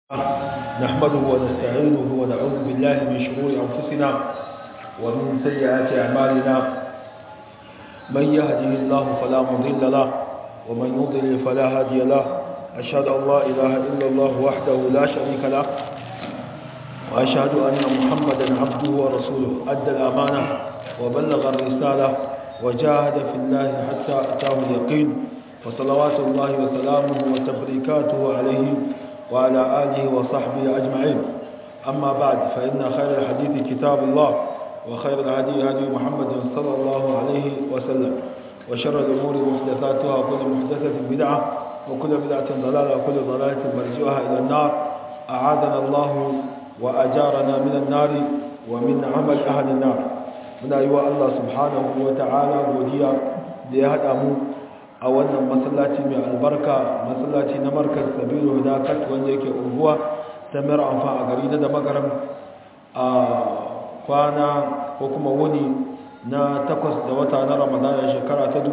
نحمده ونستعينه ونعوذ بالله من شرور أنفسنا ومن سيئات أعمالنا من يهده الله فلا مضل له ومن يضلل فلا هادي له أشهد أن لا إله إلا الله وحده لا شريك له وأشهد أن محمدا عبده ورسوله أدى الأمانة وبلغ الرسالة وجاهد في الله حتى أتاه اليقين فصلوات الله وسلامه وتبريكاته عليه وعلى آله وصحبه أجمعين أما بعد فإن خير الحديث كتاب الله وخير الهدي هدي محمد صلى الله عليه وسلم وشر الأمور محدثاتها وكل محدثة بدعة وكل بدعة ضلالة وكل ضلالة مرجوها إلى النار أعاذنا الله وأجارنا من النار ومن عمل أهل النار من أيها الله سبحانه وتعالى وديا ليهدأمو a wannan masallaci mai albarka masallaci na markaz sabiru hudakat wanda yake unguwa ta mayar amfa a gari na da magaram a kwana ko kuma wuni na takwas da wata na ramadana shekara ta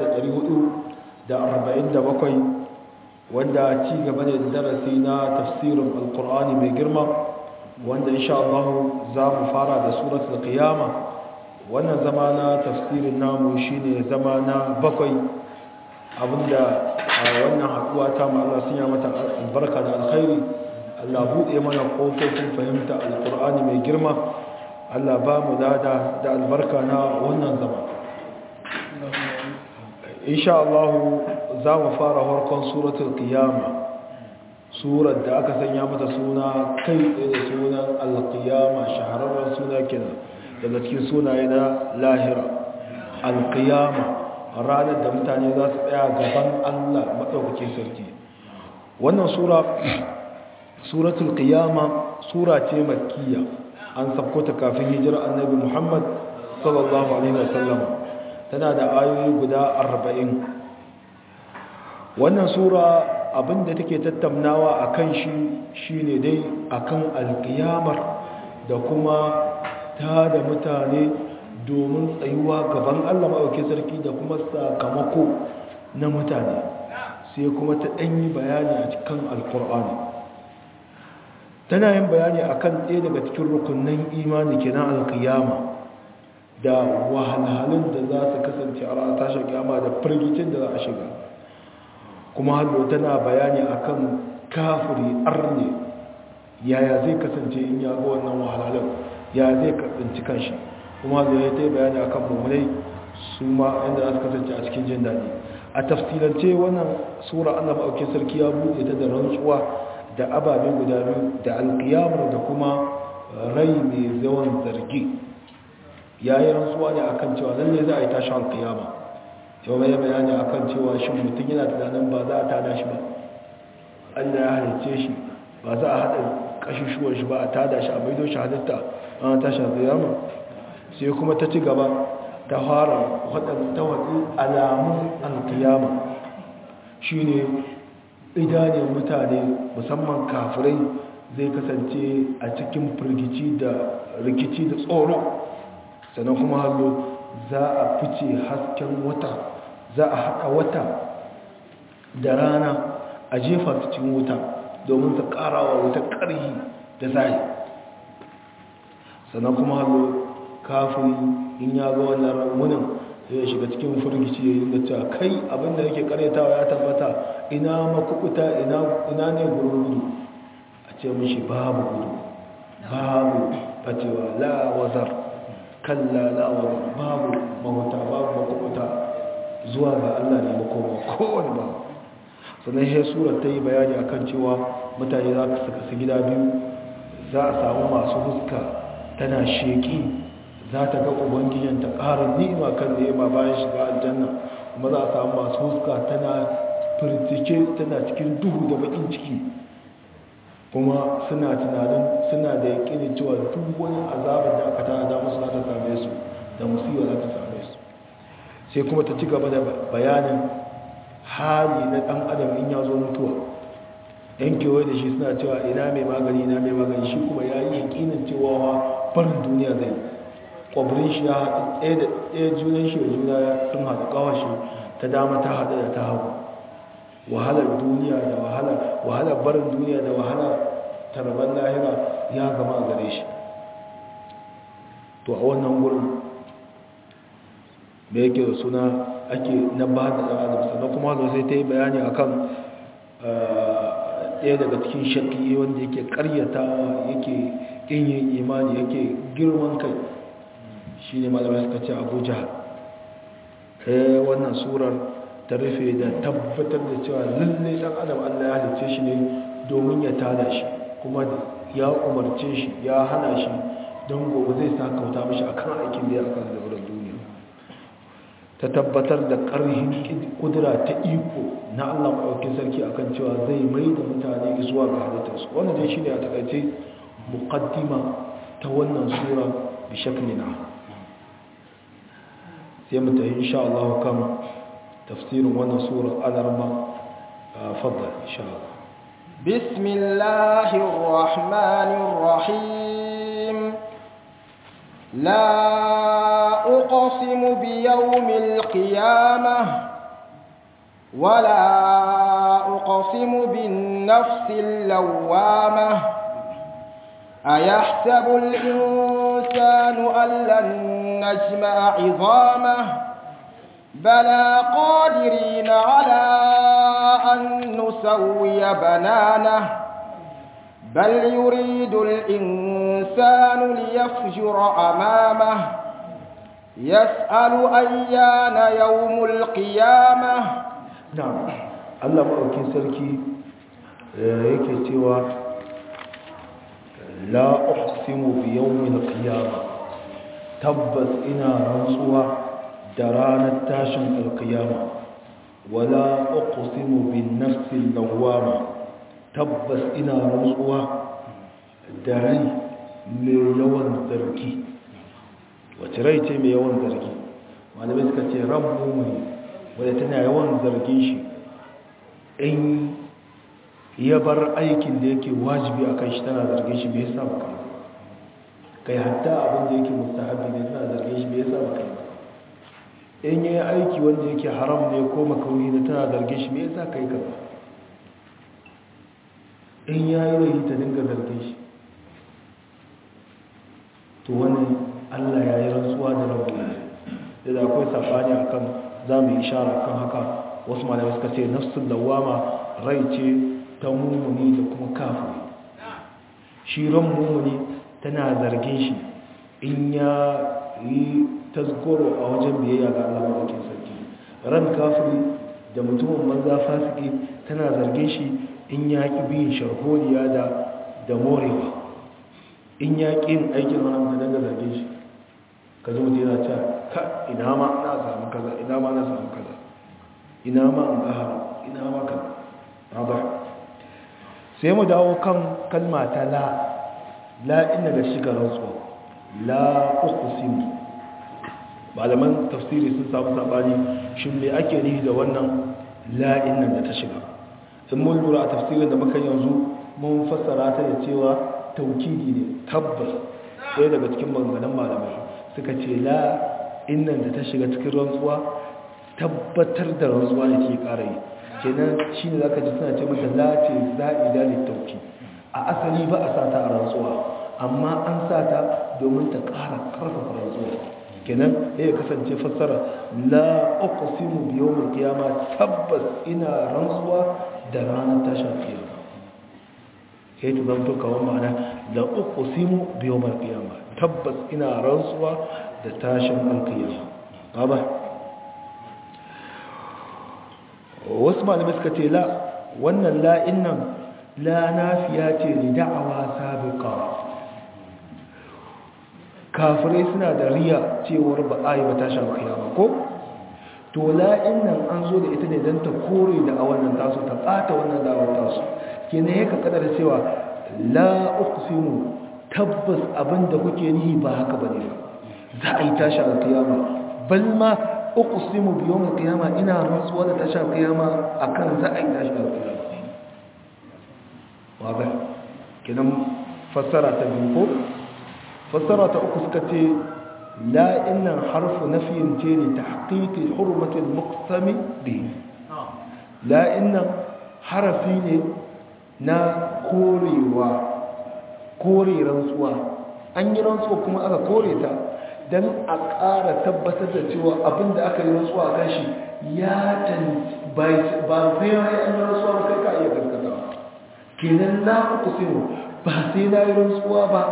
1447 wanda ci gaba ne da darasi na tafsirin alkur'ani mai girma wanda insha Allah za mu fara da suratul qiyama wannan zama na tafsirin namu shine zama na bakwai abinda a wannan haɗuwa ta mu Allah sun yi mata albarka da alkhairi Allah buɗe mana ƙofofin fahimta alƙur'ani mai girma Allah ba mu dada da albarka na wannan zama insha Allah za mu fara harkon suratul qiyama surar da aka sanya mata suna kai tsaye da sunan alqiyama shahararren suna kenan daga cikin sunaye na lahira alqiyama ranar da mutane za su tsaya gaban Allah maɗaukakin sarki wannan sura suratul qiyama sura ce makkiya an sabko ta kafin hijira annabi Muhammad sallallahu alaihi wasallam tana da ayoyi guda 40 wannan sura abinda take tattaunawa akan shi shine dai akan alqiyamar da kuma ta da mutane domin tsayuwa gaban Allah maɗauki sarki da kuma sakamako na mutane sai kuma ta ɗanyi bayani a cikin alkur'ani tana yin bayani a kan ɗaya daga cikin rukunin imani kenan alkiyama da wahalhalun da za su kasance a ranar tashar kyama da firgicin da za a shiga kuma hallo tana bayani a kan kafiri arne yaya zai kasance in ya ga wannan wahalhalun ya zai tsinci kanshi kuma zai ta yi bayani a kan mummunai su ma inda za su kasance a cikin jin daɗi a tafsirance wannan sura allah maɗauki sarki ya buɗe ta da rantsuwa da ababe guda biyu da alƙiyamar da kuma rai mai zawan zargi ya yi rantsuwa ne akan cewa lalle za a yi tashi alƙiyama yau mai bayani akan cewa shi mutum yana tunanin ba za a tada shi ba allah ya halicce shi ba za a haɗa ƙashishuwar shi ba a tada shi a maido shi halitta an tashi alƙiyama sai kuma ta ci gaba ta fara waɗanda waɗi alamun alkiyama shi ne idanun mutane musamman kafirai zai kasance a cikin firgici da rikici da tsoro sannan kuma hallo za a fice hasken wata za a haɗa wata da rana a jefa su cikin wuta domin su ƙarawa wuta ƙarhi da zai sannan kuma hallo kafin in ya ga wannan munin sai ya shiga cikin firgici ya yi da cewa kai abinda yake karyatawa ya tabbata ina makukuta ina ne gurin gudu a ce mishi babu gudu babu fatewa la'awazar kalla la'awazar babu mahuta babu makukuta zuwa ga allah ne makoma kowane ba sannan ya surar ta yi bayani akan cewa mutane za su kasu gida biyu za a samu masu huska tana sheki za ta ga ubangijin ta ƙarin ni'ima kan ni'ima bayan shiga aljanna kuma za a samu masu huska tana firtike tana cikin duhu da bakin ciki kuma suna tunanin suna da yakinin cewa duk wani azabar da aka tana da musu za ta same su da musiwa za ta same su sai kuma ta ci gaba da bayanin hali na ɗan adam in ya zo mutuwa yan kewaye da shi suna cewa ina mai magani ina mai magani shi kuma ya yi yakinin cewa barin duniya zai kwabirin shi ya haɗu ɗaya junan shi da juna sun haɗu ƙawashi ta dama ta haɗu da ta hagu wahalar duniya da wahalar barin duniya da wahalar ya gama a gare shi to a wannan gurin da yake da suna ake na ba da ɗan adam sannan kuma da sai ta yi bayani a kan ɗaya daga cikin shakki wanda yake ƙaryatawa yake ƙin yin imani yake girman kai shi ne malamai suka ce abu jihar wannan surar ta rufe da tabbatar da cewa lalle ɗan adam allah ya halice shi ne domin ya tada shi kuma ya umarce shi ya hana shi don gobe zai sa kauta mashi akan aikin da ya aka da wurin duniya ta tabbatar da ƙarhin kudura ta iko na Allah maɗaukin sarki akan cewa zai mai da mutane zuwa ga halittarsu wannan dai shine a takaice muqaddima ta wannan sura bi shaklina sai mu tafi insha Allah kan tafsirin wannan sura alarma fadda insha Allah بسم الله الرحمن الرحيم لا أقسم بيوم القيامة ولا أقسم بالنفس اللوامة أيحسب الإنسان أن لن نجمع عظامه بلى قادرين على أن نسوي بنانه بل يريد الإنسان ليفجر أمامه يسأل أيان يوم القيامة نعم الله مأوكي سركي yake cewa la uqsimu bi yawmil qiyamah tabbas ina rantsuwa da ranar tashin alqiyama wala uqsimu bin nafsil lawwama tabbas ina rantsuwa da rai mai yawan zargi wace rai ce mai yawan zargi malamai suka ce ran mumuni wadda tana yawan zargin shi in ya bar aikin da yake wajibi a kan shi tana zargin shi bai sa baka kai hatta abin da yake mustahabi ne tana zargin shi bai sa baka in yi aiki wanda yake haram ne ko makauni ne tana zargin shi bai sa kai kaza in ya yi rahi ta dinga zargin shi to wani allah ya yi rantsuwa da rabu ne da akwai safani a kan za mu yi ishara kan haka wasu malamai suka ce nafsun dawama rai ce ta mummuni da kuma kafin shi ran mummuni tana zargin shi in ya yi tasgoro a wajen biyayya ga allah maɗaukin sarki ran kafin da mutumin banza fasiki tana zargin shi in ya ƙi biyin sharholiya da da morewa in ya ƙi yin aikin haram da daga zargin shi ka zo mutu yana cewa ka ina ma na samu kaza ina ma na samu kaza ina ma in ga haram ina ma kaza ba sai mu dawo kan kalma ta la la ina da shiga rantsuwa la uqsim malaman tafsiri sun samu sabani shin me ake nihi da wannan la inna da ta shiga in mun lura a tafsirin da muka yanzu mun fassara ta da cewa taukidi ne tabbas ɗaya daga cikin maganganun malamai suka ce la innan da ta shiga cikin rantsuwa tabbatar da rantsuwa da ke ƙara yi kenan shi ne za ka ji suna ce mata la ce za'ida ne tauki a asali ba a sata a rantsuwa amma an sata domin ta ƙara ƙarfafa rantsuwa kenan ya kasance fassara la uqsimu bi yawmil qiyamah tabbas ina rantsuwa da ranar tashin qiyama sai ta zanto kawai ma'ana la uqsimu bi yawmil qiyamah tabbas ina rantsuwa da tashin alqiyama baba wasu malamai suka ce la wannan la innan la nafiya ce li da'awa sabiqa kafirai suna da riya cewar ba a yi ba tashin kiyama ko to la'in nan an zo da ita ne don ta kore da a wannan taso ta ɓata wannan dawar taso ke ne ya kakada da cewa la uqsimu tabbas abin da kuke nihi ba haka ba ne ba za a yi tashin kiyama bal ma uqsimu bi yawm kiyama ina rantsuwa da tashin kiyama akan za a yi tashin kiyama wa ba kenan fassara ta biyu ko fassara ta uku suka ce la innan harfu nafiyin ce ne ta haƙiƙi hurmatin muktami bi la innan harafi ne na korewa kore rantsuwa an yi rantsuwa kuma aka kore ta don a ƙara tabbatar da cewa abin da aka yi rantsuwa kan shi ya tanci ba sai ya yi an yi rantsuwa ba kai ka iya gaskata kenan na uku sinu ba sai na yi rantsuwa ba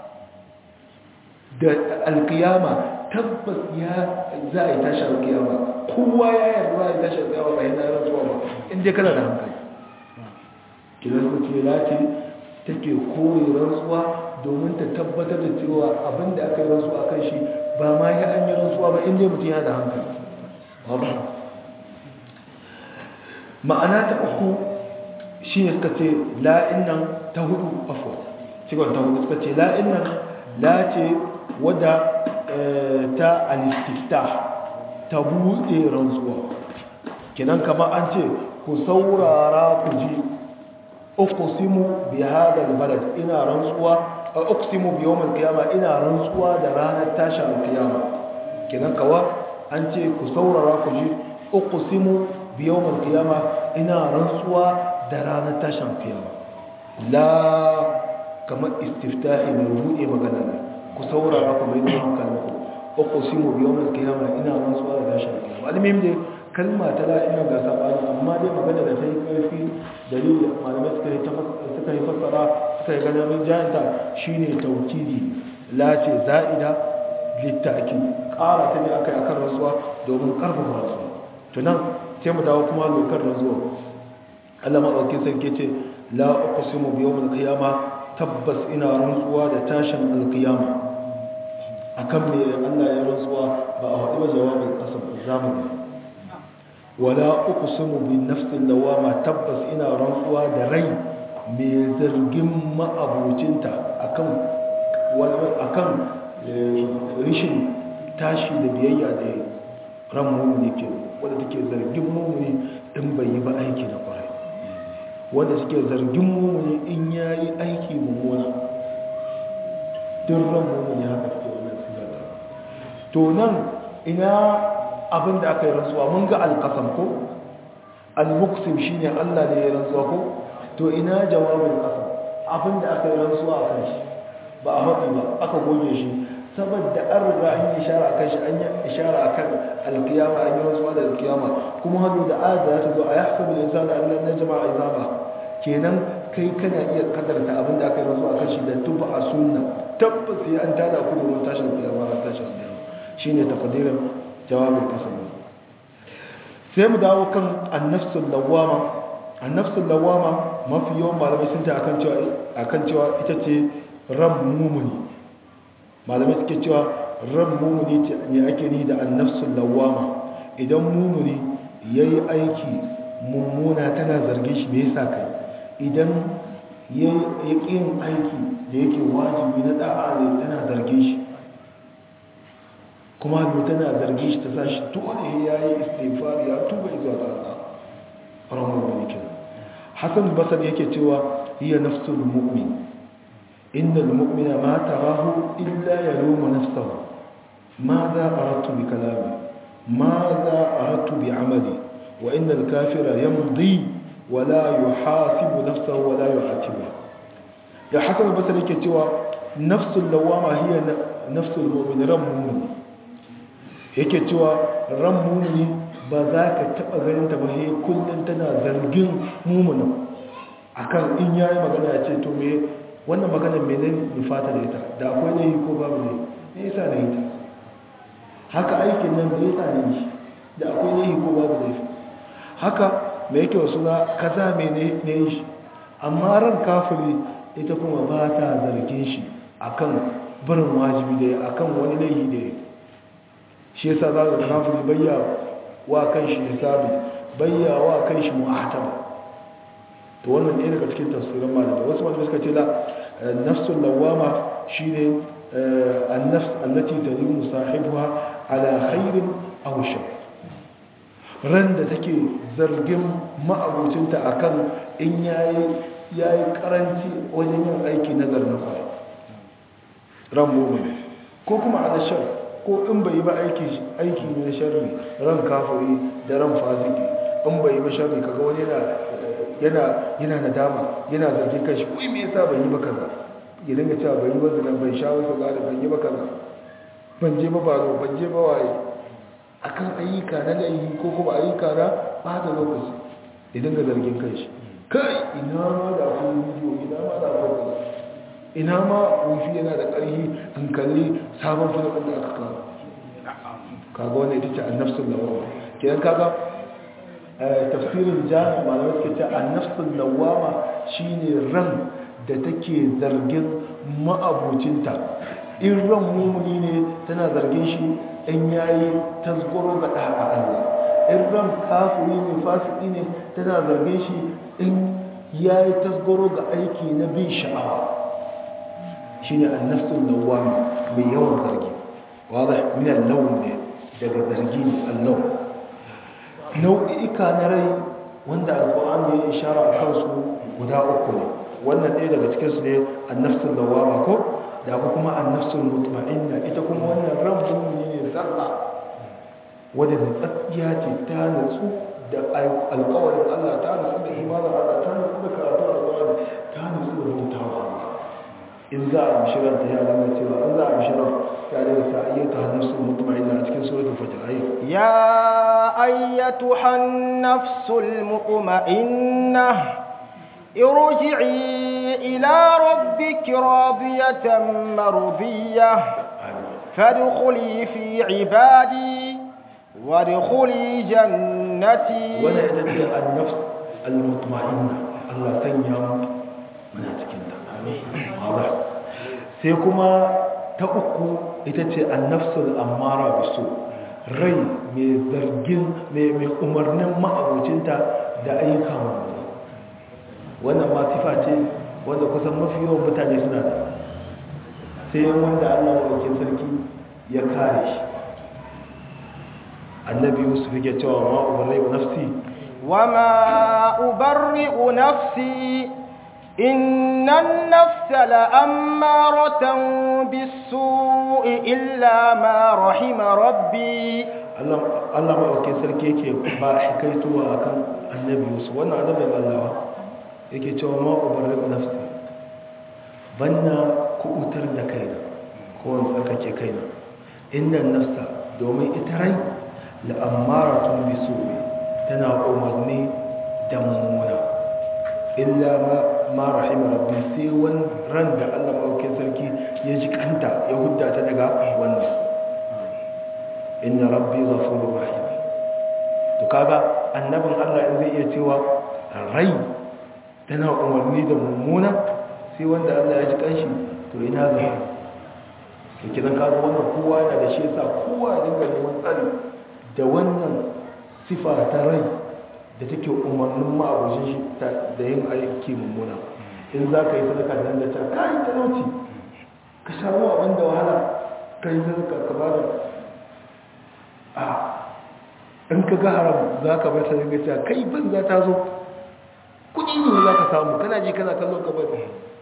da alkiyama tabbas ya za a yi tashi alkiyama kowa ya yarda za a yi tashi alkiyama ba yana yi rantsuwa ba inda kana da hankali kenan ku ce lati take kore rantsuwa domin ta tabbatar da cewa abin da aka yi rantsuwa kan shi ba ma ya an yi rantsuwa ba inda mutum yana da hankali ma'ana ta uku shi ne suka ce la'in nan ta hudu afo cikon ta hudu suka ce la'in nan la ce wadda ta alistifta ta buɗe rantsuwa kinan kama an ce ku saurara ku ji uqsimu bi hadha albalad ina rantsuwa uqsimu bi yawm alqiyama ina rantsuwa da ranar tashin alqiyama kinan kawa an ce ku saurara ku ji uqsimu bi yawm alqiyama ina rantsuwa da ranar tashin alqiyama la kamar istiftahi mai buɗe magana ne ku saurara ku mai da hankalinku uqsimu bi yawm alqiyama ina rantsuwa da tashin alqiyama almuhim dai kalma ta la'ina ga sabani amma dai magana da ta yi ƙarfi dalili malamai suka yi fassara suka yi ganin min jayanta shi ne taukidi lace za'ida littaki ƙara ta ne aka yi akan rasuwa domin ƙarfafa rasuwa tunan sai mu dawo kuma lokar rasuwa allah maɗauki sarki ce la uku su mu biyo mun kiyama tabbas ina rantsuwa da tashin alkiyama akan me allah ya rantsuwa ba a haɗu ba jawabin ƙasar zamani wala uqsimu bin nafsin lawama tabbas ina rantsuwa da rai mai zargin ma'abucinta akan akan rishin tashi da biyayya da ran mumuni ke wanda take zargin mumuni in bai yi ba aiki na kwarai wanda suke zargin mumuni in yayi aiki mummuna duk ran mumuni haka take wannan sigata to nan ina abin da aka yi rantsuwa mun ga alƙasam ko al-muqsim shine Allah ne ya rantsuwa ko to ina jawabin ƙasam abin da aka yi rantsuwa a kan shi ba a haɗi ba aka goge shi saboda an riga an yi ishara akan shi an yi ishara akan alkiyama an yi rantsuwa da alkiyama kuma hannu da ayat da ta zo a yahsabu al-insanu an lan najma izama kenan kai kana iya kadarta abin da aka yi rantsuwa akan shi da tuba a sunna tabbas sai an tada ku da tashin kiyama ran tashin kiyama shine taqdirin jawabin kasar sai mu dawo kan annafsul lawama annafsul lawama mafi yawan malamai sun ta akan cewa akan cewa ita ce ran mumuni malamai suke cewa ran mumuni ne ake ni da annafsul lawama idan mumuni yayi aiki mummuna tana zarge shi me yasa kai idan yayi yin aiki da yake wajibi na da'a ne tana zarge shi kuma hannu tana zargi shi ta sa shi dole ya yi istifar ya tuba izuwa ga Allah ramar mulkin hasan basar yake cewa hiya nafsul mu'min innal mu'mina ma tarahu illa yalumu nafsahu ماذا أردت بكلامي ماذا أردت بعملي وإن الكافر يمضي ولا يحاسب نفسه ولا يعاتبه يا حسن البصري كتوى نفس اللوامة هي نفس المؤمن رم مؤمن yake cewa ran mumuni ba za ka taɓa ganin ta ba he kullum tana zargin mumunan akan in yayi magana ya ce to me wannan magana me ne nufata da ita da akwai ne ko babu ne me yasa ne ita haka aikin nan me yasa ne shi da akwai ne ko babu ne haka me yake wasu na kaza me ne ne shi amma ran kafiri ita kuma ba ta zargin shi akan barin wajibi da akan wani laifi da yake shi yasa za ga kafiri bayya wa kan shi hisabi bayya wa kan shi mu'ataba to wannan ɗaya daga cikin tafsirin malama wasu malamai suka ce la nafsul lawama shine an-nafs allati talimu sahibuha ala khairin aw shar ran da take zargin ma'abucinta akan in yayi yayi karanci wajen yin aiki na zarna kwai ran mu'min ko kuma ala shar ko in bai yi ba aiki aiki ne sharri ran kafiri da ran fasiki in bai yi ba sharri kaga wani yana yana yana nadama yana zargin kanshi ko me yasa bai yi ba kaza ya dinga cewa ban yi ba zina ban sha wasu gada ban yi ba kaza ban je ba baro ban je ba waye akan ayyuka na laihi ko kuma ayyuka na bada lokaci ya dinga zargin kanshi kai ina ma da akwai bidiyo ina ma da akwai kaza ina ma wifi yana da ƙarfi in kalli sabon filin da aka kawo kaga wanda ita ce annafsun lawama kidan kaga tafsirin jami'a malamai suke ce annafsun lawama shine ran da take zargin ma'abocinta in ran mumuni ne tana zargin shi in yayi tasgoro ga da'a Allah in ran kafiri ne fasiki ne tana zargin shi in yayi tasgoro ga aiki na bin sha'awa shine annafsul lawwam mai yawan zargi wadah min al-lawn ne daga zargi ne Allah nau'ika na rai wanda alqur'ani ya ishara a kansu guda uku ne wannan ɗaya daga cikin su ne annafsul lawwama ko da kuma annafsul mutma'inna ita kuma wannan ran mu'mini ne zarra wadda da tsakiya ce ta natsu da alƙawarin Allah ta natsu da imanin Allah ta natsu da karatu alƙawari ta natsu da bautawa Allah in za a mishirar ta yara na cewa an za a mishirar ya daga ta ayyata hannarsu mutuma'ina a cikin suratul fajr ayi ya ayyatuha an-nafsul mutma'innah ارجعي إلى ربك راضية مرضية فادخلي في عبادي وادخلي جنتي وانا يدفع النفس المطمئنة الله تنيا من أتكنت واضح سيكما تأكو إتتي النفس الأمارة بسوء rai mai zargin mai umarnin ma'abocinta da ayyuka mamuni wannan ma sifa ce wanda kusan mafi yawan mutane suna da sai wanda allah maɗaukin sarki ya kare shi annabi yusuf yake cewa ma ubarri'u nafsi wama ubarri'u nafsi inna an-nafsa la'ammaratan bis-su'i illa ma rahima rabbi Allah Allah maɗaukin sarki yake ba hikaituwa akan annabi yusuf wannan annabin Allah yake cewa ma ubarri'u nafsi banna kubutar da kaina ko wani tsarkake kaina inna nafsa domin ita rai la'ammaratun bisu tana umarni da mummuna illa ma rahima rabbi sai wani ran da Allah maɗaukin sarki ya ji kanta ya hudda ta daga wannan inna rabbi ghafurur rahim to kaga annabin Allah in zai iya cewa rai tana umarni da mummuna sai wanda Allah ya ji kanshi to ina ga to kidan kaga wannan kowa yana da shi yasa kowa ya dinga neman tsari da wannan sifa ta rai da take umarnin ma'abushin shi da yin aiki mummuna in za ka yi sadaka nan da ta kayi talauci ka samu abin da wahala ka yi sadaka ka ba da a in ka ga haram za ka bar ta dinga cewa kai banza ta zo kudi ne za ka samu kana ji kana kallon ka bari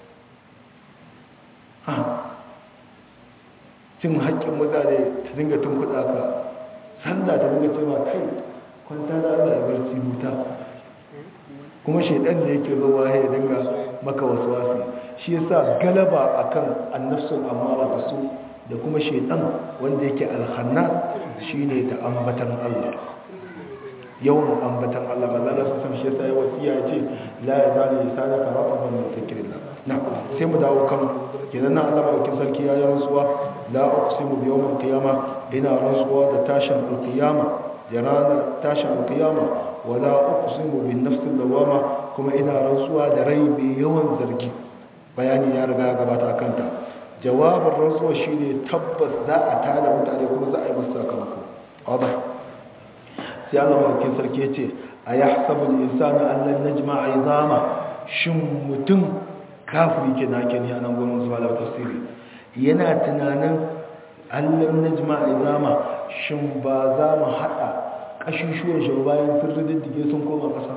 cin haƙƙin mutane ta dinga tun kuɗa ka sanda ta dinga cewa kai kwanta da Allah ya barci huta kuma shaidan da yake zuwa ya dinga maka wasu wasu shi yasa galaba akan annafsul amara da su da kuma shaidan wanda yake alhanna shine ta ambatan Allah yawan ambatan Allah ba za su san shi yasa ya wasiya ce la ya zali lisanaka rafadan min zikrillah na sai mu dawo kan kenan nan Allah madaukin sarki ya yi rantsuwa la uqsimu bi yawmil qiyama ina rantsuwa da tashin alqiyama da ranar tashin alqiyama wala uqsimu bin nafsil lawama kuma ina rantsuwa da rai mai yawan zargi bayani ya riga ya gabata akan ta jawabin rantsuwa shine tabbas za a tada mutane kuma za a yi musu sakamako wadah sai Allah madaukin sarki ya ce a yahsabu al-insanu an lan najma'a izama shin mutum kafiri ke na ke ne a nan gudun zuwa da tafsiri yana tunanin allon najma a zama shin ba za mu haɗa ƙashushuwan shi bayan sun rididdige sun koma ƙasa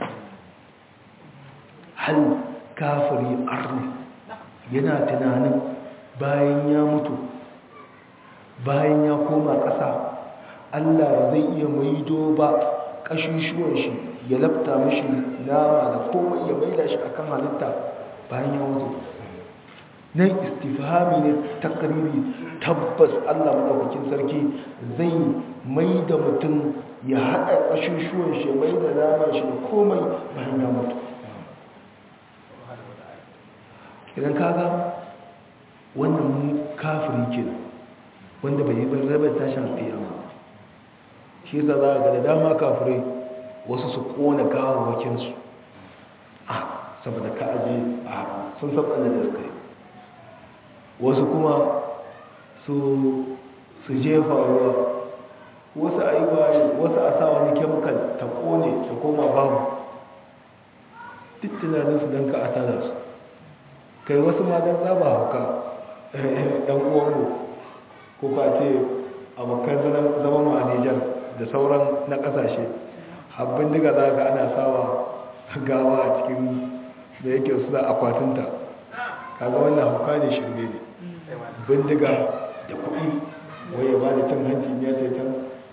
hal kafiri arni yana tunanin bayan ya mutu bayan ya koma ƙasa allah ba zai iya maido ba ƙashushuwan shi ya lafta mashi nama da komai ya maida shi akan halitta bayan ya mutu nan istifhami ne takriri tabbas Allah madaukakin sarki zai mai da mutum ya haɗa ƙashushuwan shi mai da naman shi da komai bayan ya mutu idan kaga wannan kafiri ke wanda bai yi rabar tashin alƙiyama shi za za ga da dama kafirai wasu su ƙona gawawakinsu a saboda ka aje a sun saɓa da suka yi wasu kuma su jefa ruwa wasu a yi waye wasu a sa wani kemikal ta kone ta koma babu duk tunaninsu don ka a tada su kai wasu ma don tsaba hauka ɗan uwanmu ko ka ce abokan zaman a nijar da sauran na ƙasashe habbin diga za ka ana sawa gawa a cikin da yake suna akwatinta kaga wannan hauka ne shirme ne bindiga da kuɗi wai ya ba da cin hanci ya sai can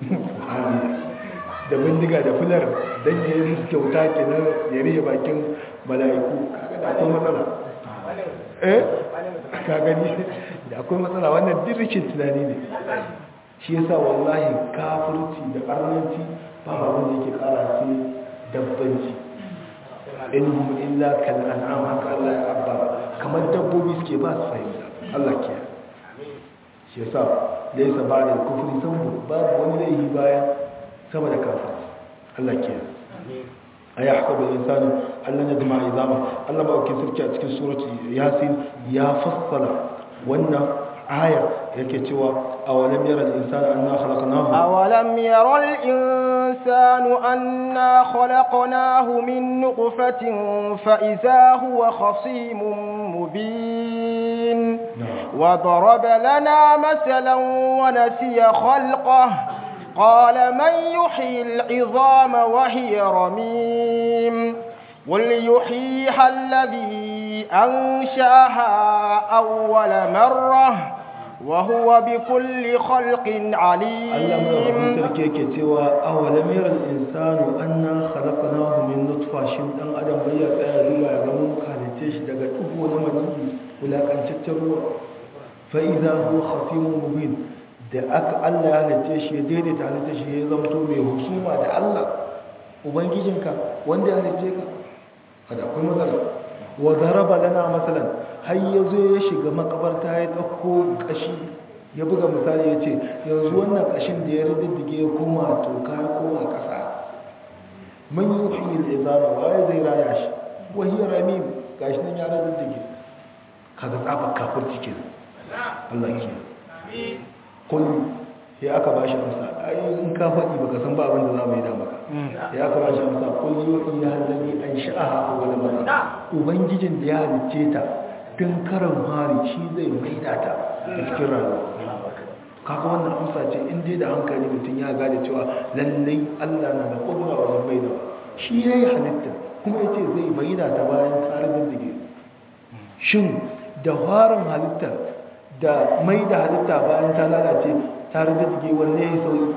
da bindiga da fular don ya yi musu kyauta ke nan ya rihe bakin mala'iku kaga da akwai matsala eh ka gani da akwai matsala wannan dirrikin tunani ne shi yasa wallahi kafirci da arnanci ba ba wanda yake kara sai dabbanci inhum illa kal an'am haka Allah ya abba kamar dabbobi suke ba su fahimta Allah ke shi yasa laysa ba'da kufri sanbu babu wani laifi baya sama da kafirci Allah ke ayahsabu al-insanu allan yajma izama Allah ba ke sirki a cikin surati yasin ya fassala wannan aya yake cewa awalam yara al-insanu anna khalaqnahu awalam yara al-insanu anna khalaqnahu min nutfatin fa idha huwa khasimun mubin wa daraba lana masalan wa nasiya khalqahu قال من يحيي العظام وهي رميم قل يحييها الذي أنشاها أول مرة وهو بكل خلق عليم الله مرحبا تركيك سوى أولم يرى الإنسان أنا خلقناه من نطفة شمت أن أدم بيا تأذوا يغمون كالتش دقا تبو نمني ولا كان تتروا فإذا هو خصيم مبين da aka Allah ya halitta shi ya daidaita halitta shi ya zamto mai husuma da Allah ubangijinka wanda ya halitta ka kada akwai matsala wa daraba lana masalan har yazo ya shiga makabarta ya dauko kashi ya buga misali ya ce yanzu wannan kashin da ya riddige ya koma toka ya koma kasa man yuhyi al-izama wa ya zai raya shi wa hiya ramim gashi nan ya riddige kaga tsafa kafirci kenan Allah ke kun ya aka ba shi amsa ai in ka faɗi baka san ba abin da za mu yi da maka ya aka ba shi amsa kun yi wa iya hallami an sha'aha a wani mara ubangijin da ya halicce ta tun karan hari shi zai maida ta da cikin rayuwa kaga wannan amsa ce in dai da hankali mutum ya gane cewa lallai allah na da kudura wajen maida shi ya yi halitta kuma ya ce zai maida ta bayan tsarin dige shin da farin halittar da mai da halitta bayan ta lalace tare da dige wanne ya sauyi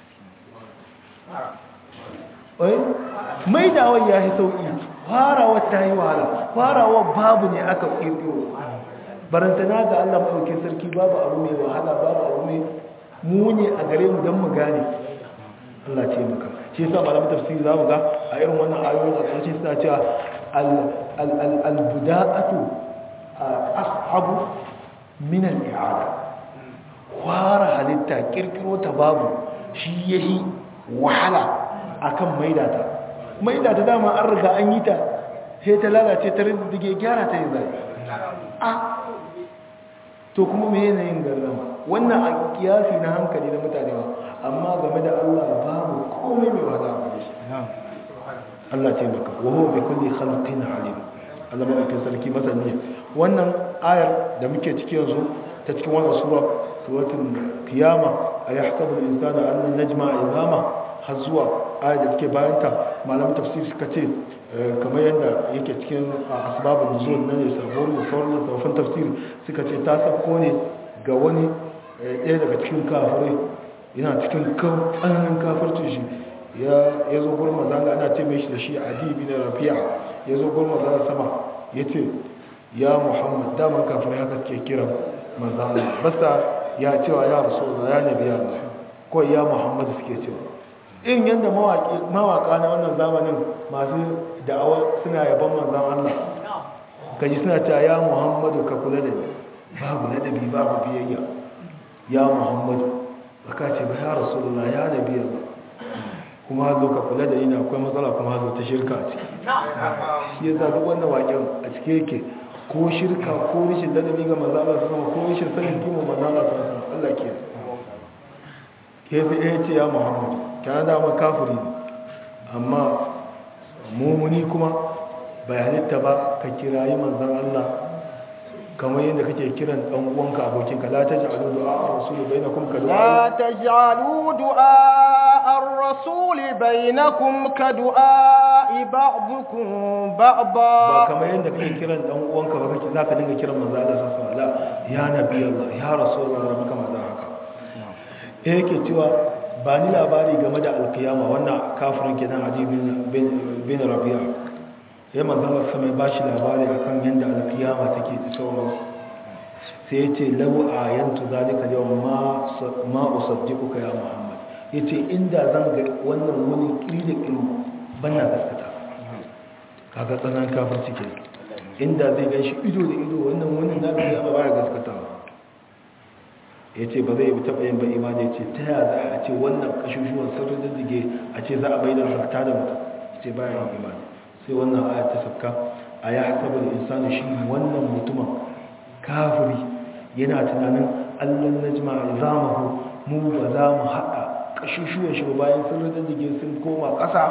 oi mai da wai ya yi sauyi farawa ta yi wahala farawa babu ne aka kirkiro barantana ga Allah maɗauki sarki babu abu mai wahala babu abu mai muni a gare mu don mu gane Allah ce maka shi yasa malamin tafsiri za mu ga a irin wannan ayoyin a ƙarshe suna cewa al-buda'atu ashabu min al-i'ada fara halitta kirkiro ta babu shi yahi wahala akan maida ta maida ta dama an riga an yi ta sai ta lalace ta rindige gyara ta yi zai a to kuma me yanayin garrama wannan a kiyasi na hankali na mutane ba amma game da Allah babu komai mai wahala a shi Allah ce maka wa huwa bi kulli khalqin alim Allah mai sarki masani wannan ayar da muke ciki yanzu ta cikin wannan sura suratul qiyama ayahsabu al-insanu an najma izama har zuwa ayar da take bayan ta malamin tafsir suka ce kamar yadda yake cikin asbabun nuzul na ne sabon da sauran tafsirin tafsir suka ce ta sako ne ga wani ɗaya daga cikin kafirai yana cikin tsananin kafircin shi ya zo gurin mazanga ana ce mai shi da shi adi bin rafi'a ya zo gurin mazanga sama ya ce ya muhammad daman kafin haka suke kiran manzan Allah basta ya cewa ya rasulullah ya nabi Allah ko ya muhammad suke cewa in yanda mawaka na wannan zamanin masu da'awa suna yaban manzan Allah kaji suna cewa ya muhammadu ka kula da ni babu ladabi babu biyayya ya muhammadu baka ce ba ya rasulullah ya nabi Allah kuma hazo ka kula da ina akwai matsala kuma hazo ta shirka ce shi ya zaɓi wannan waƙen a cike yake ko shirka ko rishin ladabi ga manzala su sama ko rishin sanin kima manzala su sama Allah ke ke fi ɗaya ce ya muhammadu kana dama kafiri ne amma mummuni kuma bayanita ba ka kirayi manzan Allah kamar yadda kake kiran dan uwanka abokinka la taj'alu du'a ar-rasul bainakum ka لا تجعلوا دعاء الرسول بينكم كدعاء بعضكم ba بعضا kamar yadda kake kiran dan uwanka ba kake zaka dinga kiran manzo Allah sallallahu alaihi wasallam ya nabi Allah ya rasulullah da muka maza haka eh yake cewa ba ni labari game da alkiyama wannan kafirin kenan Adi bin bin Rabi'a ya manzo Allah sai ba shi labari akan yadda alkiyama take da sauransu sai yace law ayantu zalika yawm ma ma usaddiquka ya Muhammad yace inda zan ga wannan wani kiri da kiri banna gaskata kaga tsanan kafirci ke inda zai gan shi ido da ido wannan wani na biya ba baya gaskatawa ya ce ba zai taɓa yin ba imani ya ce ta yaya za a ce wannan kashushuwan sirrin diddige a ce za a bai da harta da mutum ya ce baya yin imani sai wannan aya ta sabka a ya hasabar insani shi wannan mutumin kafiri yana tunanin allan najma zamahu mu ba za mu haɗa kashushuwan shi ba bayan sirrin diddige sun koma ƙasa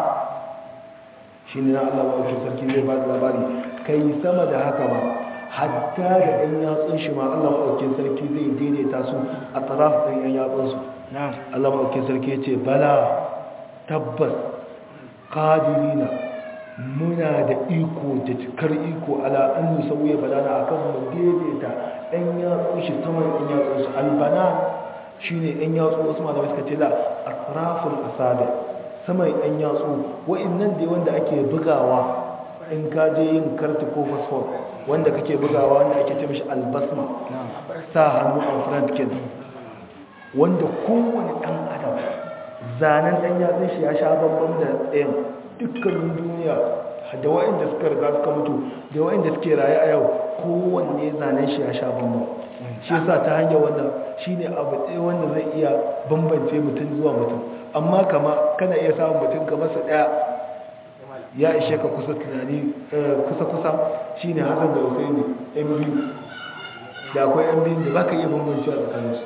shi ne na Allah ba sarki zai ba da labari kai sama da haka ba hatta da ɗan yatsun shi ma Allah maɗaukin sarki zai daidaita su a taraf ɗan yan yatsunsu Allah maɗaukin sarki ya ce bala tabbas ƙadirina muna da iko da cikar iko ala an yi sauye balana a kan mu daidaita ɗan yatsun shi saman ɗan yatsunsu albana shi ne ɗan yatsu wasu malamai suka ce la a tarafin asabi saman ɗan yatsu wa'innan dai wanda ake bugawa in ka je yin karti ko fosfor wanda kake bugawa wanda ake ce mishi albasma sa hannu a front kid wanda kowane ɗan adam zanen ɗan yatsun shi ya sha bambam da ɗayan dukkanin duniya da wa'inda suka riga suka mutu da wa'inda suke raye a yau kowanne zanen shi ya sha bambam shi yasa ta hanyar wannan shine abu ɗaya wanda zai iya bambance mutum zuwa mutum amma kama kana iya samun mutum kamar su ɗaya ya ishe ka kusa tunani kusa-kusa shi ne hasan da husaini yan biyu da akwai yan biyun da ba ka iya bambanci a tsakaninsu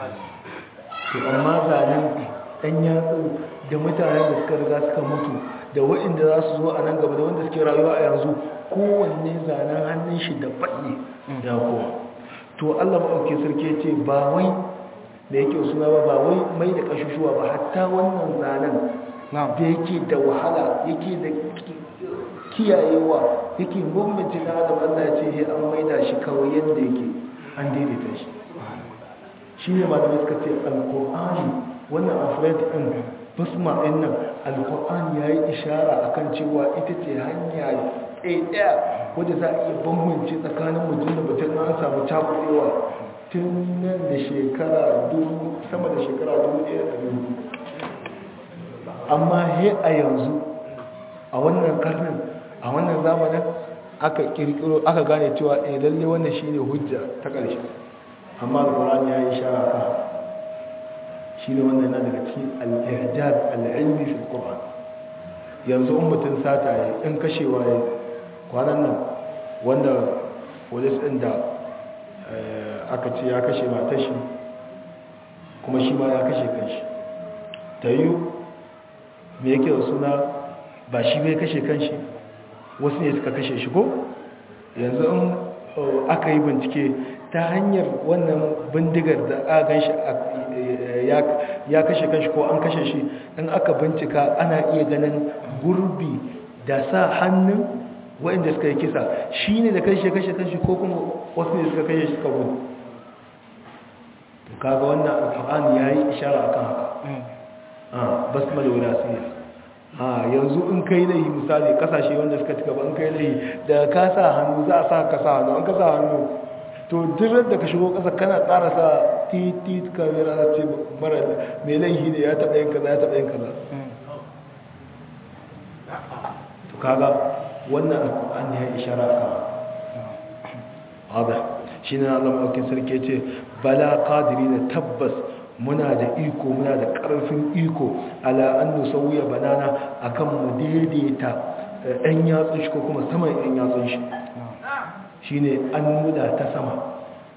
to amma zanen ɗan yatsu da mutanen da suka riga suka mutu da waɗanda za su zo a nan gaba da wanda suke rayuwa a yanzu kowanne zanen hannun shi da faɗi da kowa to allah maɗauki sarki ce ba wai da yake suna ba ba wai mai da ƙashushuwa ba hatta wannan zanen da yake da wahala yake da kiyayewa yake bambance na adam Allah ya ce ya an maida shi kawai yadda yake an daidaita shi shi ne malamai suka ce alkur'ani wannan alfred ɗin basma ɗin nan alkur'ani ya yi ishara a kan cewa ita ce hanya ɗaya wadda za a iya bambance tsakanin mutum da mutum na an samu cakuɗewa tun nan da shekara dubu sama da shekara dubu ɗaya da dubu amma he a yanzu a wannan karnin a wannan zamanin aka kirkiro aka gane cewa eh lalle wannan shine hujja ta ƙarshe amma alqur'ani ya yi shara ka shine wannan yana daga cikin al-i'jaz al-ilmi fi al-qur'an yanzu in mutum sata ya in kashewa ya kwanan nan wanda polis din da aka ce ya kashe matar shi kuma shi ma ya kashe kanshi ta yiwu me yake da suna ba shi bai kashe kanshi wasu ne suka kashe shi ko yanzu in aka yi bincike ta hanyar wannan bindigar da aka gan shi ya kashe kanshi ko an kashe shi in aka bincika ana iya ganin gurbi da sa hannun waɗanda suka yi kisa shi ne da kashe kashe kanshi ko kuma wasu ne suka kashe shi suka gudu kaga wannan alfa'ani ya yi ishara akan haka basmala wirasiyya a yanzu in kai laihi misali kasashe wanda suka ci gaba in kai laihi da ka sa hannu za a sa ka sa hannu an ka sa hannu to duk da ka shigo kasa kana ƙara sa titi kamera na ce mara mai laihi ne ya taɓa yin kaza ya taɓa yin kaza to kaga wannan alƙur'an ya ishara ka hada shi ne Allah maɗaukin sarki ce bala kadiri da tabbas muna da iko muna da ƙarfin iko ala an nusawuya banana akan mu daidaita ɗan yatsun shi ko kuma saman ɗan yatsun shi shi ne an muda ta sama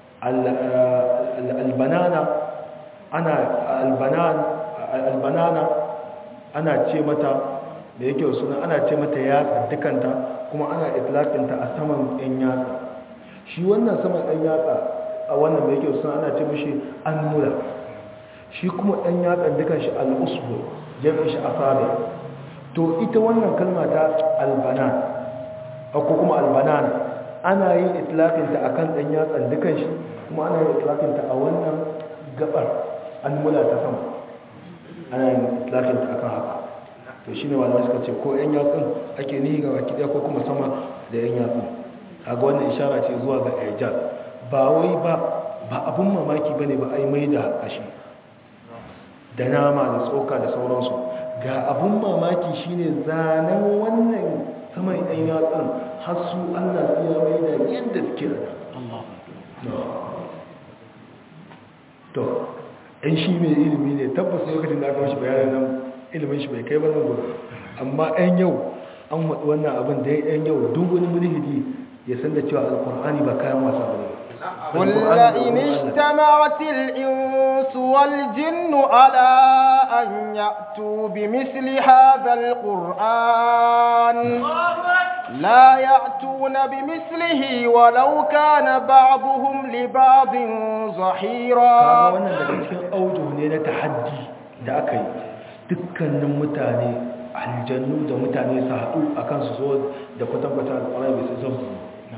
albanana ana albanana ana ce mata da yake suna ana ce mata yatsa dukanta kuma ana itlaƙinta a saman ɗan yatsa shi wannan saman ɗan yatsa a wannan da yake suna ana ce mashi an muda shi kuma ɗan yatsan dukan shi al'usbu jami'in shi asabi to ita wannan kalma ta albanan ko kuma albanan ana yin itlaƙinta a kan ɗan yatsan dukan shi kuma ana yin itlaƙinta a wannan gabar an mula ta sama ana yin itlaƙinta a kan haka to shi ne malamai suka ce ko ‘yan yatsun ake nihi ga baki ɗaya ko kuma sama da ‘yan yatsun kaga wannan ishara ce zuwa ga ejaz ba wai ba ba abun mamaki ba ne ba a yi mai da kashi da nama da tsoka da sauransu ga abun mamaki shine zanen wannan saman ɗan yatsun har su allah su ya mai da yadda suke da to ɗan shi mai ilimi ne tabbas lokacin da aka mashi bayanin nan ilimin shi bai kai ba nan amma ɗan yau an waɗi wannan abin da ɗan yau duk wani mulhidi ya san da cewa alkur'ani ba kayan wasa ba ne قل لئن اجتمعت الإنس والجن على أن يأتوا بمثل هذا القرآن لا يأتون بمثله ولو كان بعضهم لبعض ظهيرا wannan daga cikin auto ne na tahaddi da aka yi dukkanin mutane aljannu da mutane su haɗu akan su zo da kwatankwata alƙwarai bai sai zama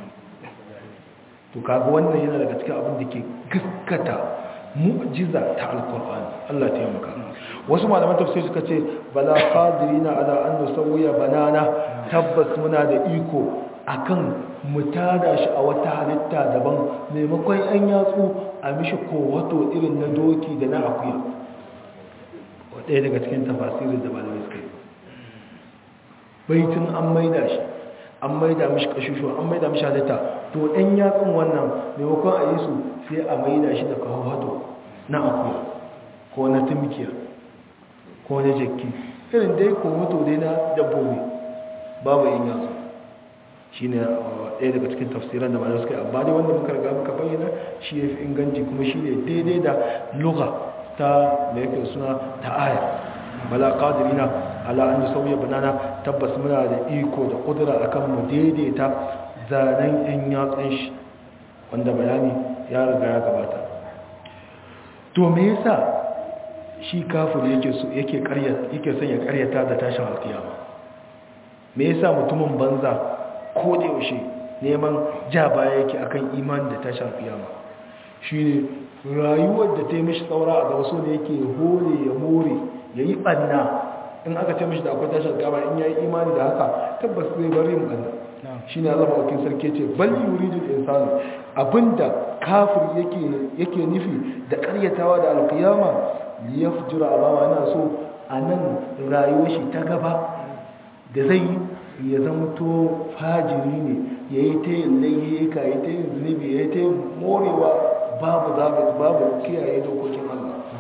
to kaga wannan yana daga cikin abin da ke gaskata mu'jiza ta alkur'ani Allah ta yamaka wasu malaman tafsir suka ce bala qadirina ala an nusawiya banana tabbas muna da iko akan mu tada shi a wata halitta daban maimakon an yatsu a mishi kowato irin na doki da na akuya ɗaya daga cikin tafasirin da malamai suka yi baitin an maida shi an maida mishi kashushu an maida mishi halitta to ɗan yatsun wannan maimakon a yi su sai a maida shi da kawato na akuya ko na tumkiya ko na jakki irin dai kawato dai na dabbobi babu yin yatsu shi ne ɗaya daga cikin tafsiran da malamai suka yi amma dai wanda muka riga muka bayyana shi ya fi inganci kuma shi ne daidai da luga ta mai yake suna ta aya bala qadirina ala an sauya banana tabbas muna da iko da kudura akan mu daidaita zanen yan yatsun shi wanda bayani ya riga ya gabata to me yasa shi kafir yake so yake ƙaryata yake son ya ƙaryata da tashin alkiyama me yasa mutumin banza ko da yaushe neman ja baya yake akan imani da tashin alkiyama shine rayuwar da ta yi mishi tsaura a gaba so ne yake hore ya more ya yi ɓanna in aka ce mishi da akwai tashar gaba in ya yi imani da haka tabbas zai bari yin ɓanna shi ne allama wakil sarki ce bal yuridul insanu abinda kafir yake nufi da karyatawa da alkiyama ya fujura alama yana so a nan rayuwar shi ta gaba da zai ya zama to fajiri ne ya yi ta yin laihika ya ta yin zunubi ya yi ta yin morewa babu zaɓi babu kiyaye dokokin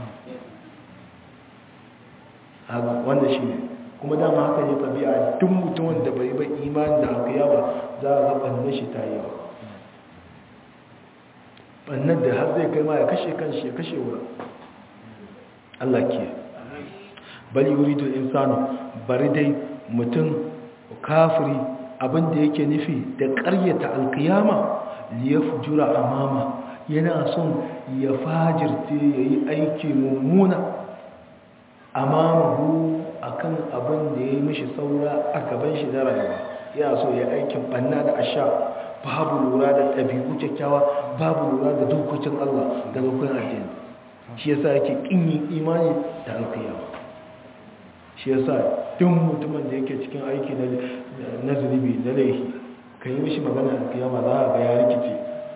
Allah wanda shi ne kuma dama haka ne tabi'a duk mutumin da bai bai imani da alkiyama za a ga banne shi ta yawa bannan da har zai kai ma ya kashe kanshi ya kashe wurin Allah ke bali yuridu insanu bari dai mutum kafiri abinda yake nufi da ƙaryata alkiyama liyafjura amama yana son ya fajirce yayi aiki mummuna amamahu akan abin da ya yi mishi saura a gaban shi na rayuwa yana so ya aikin banna da asha babu lura da ɗabi'u kyakkyawa babu lura da dokokin Allah da dokokin addini shi yasa yake kin yin imani da alkiyama shi yasa duk mutumin da yake cikin aiki na zunubi na laifi ka yi mishi magana alkiyama za a ga ya rikice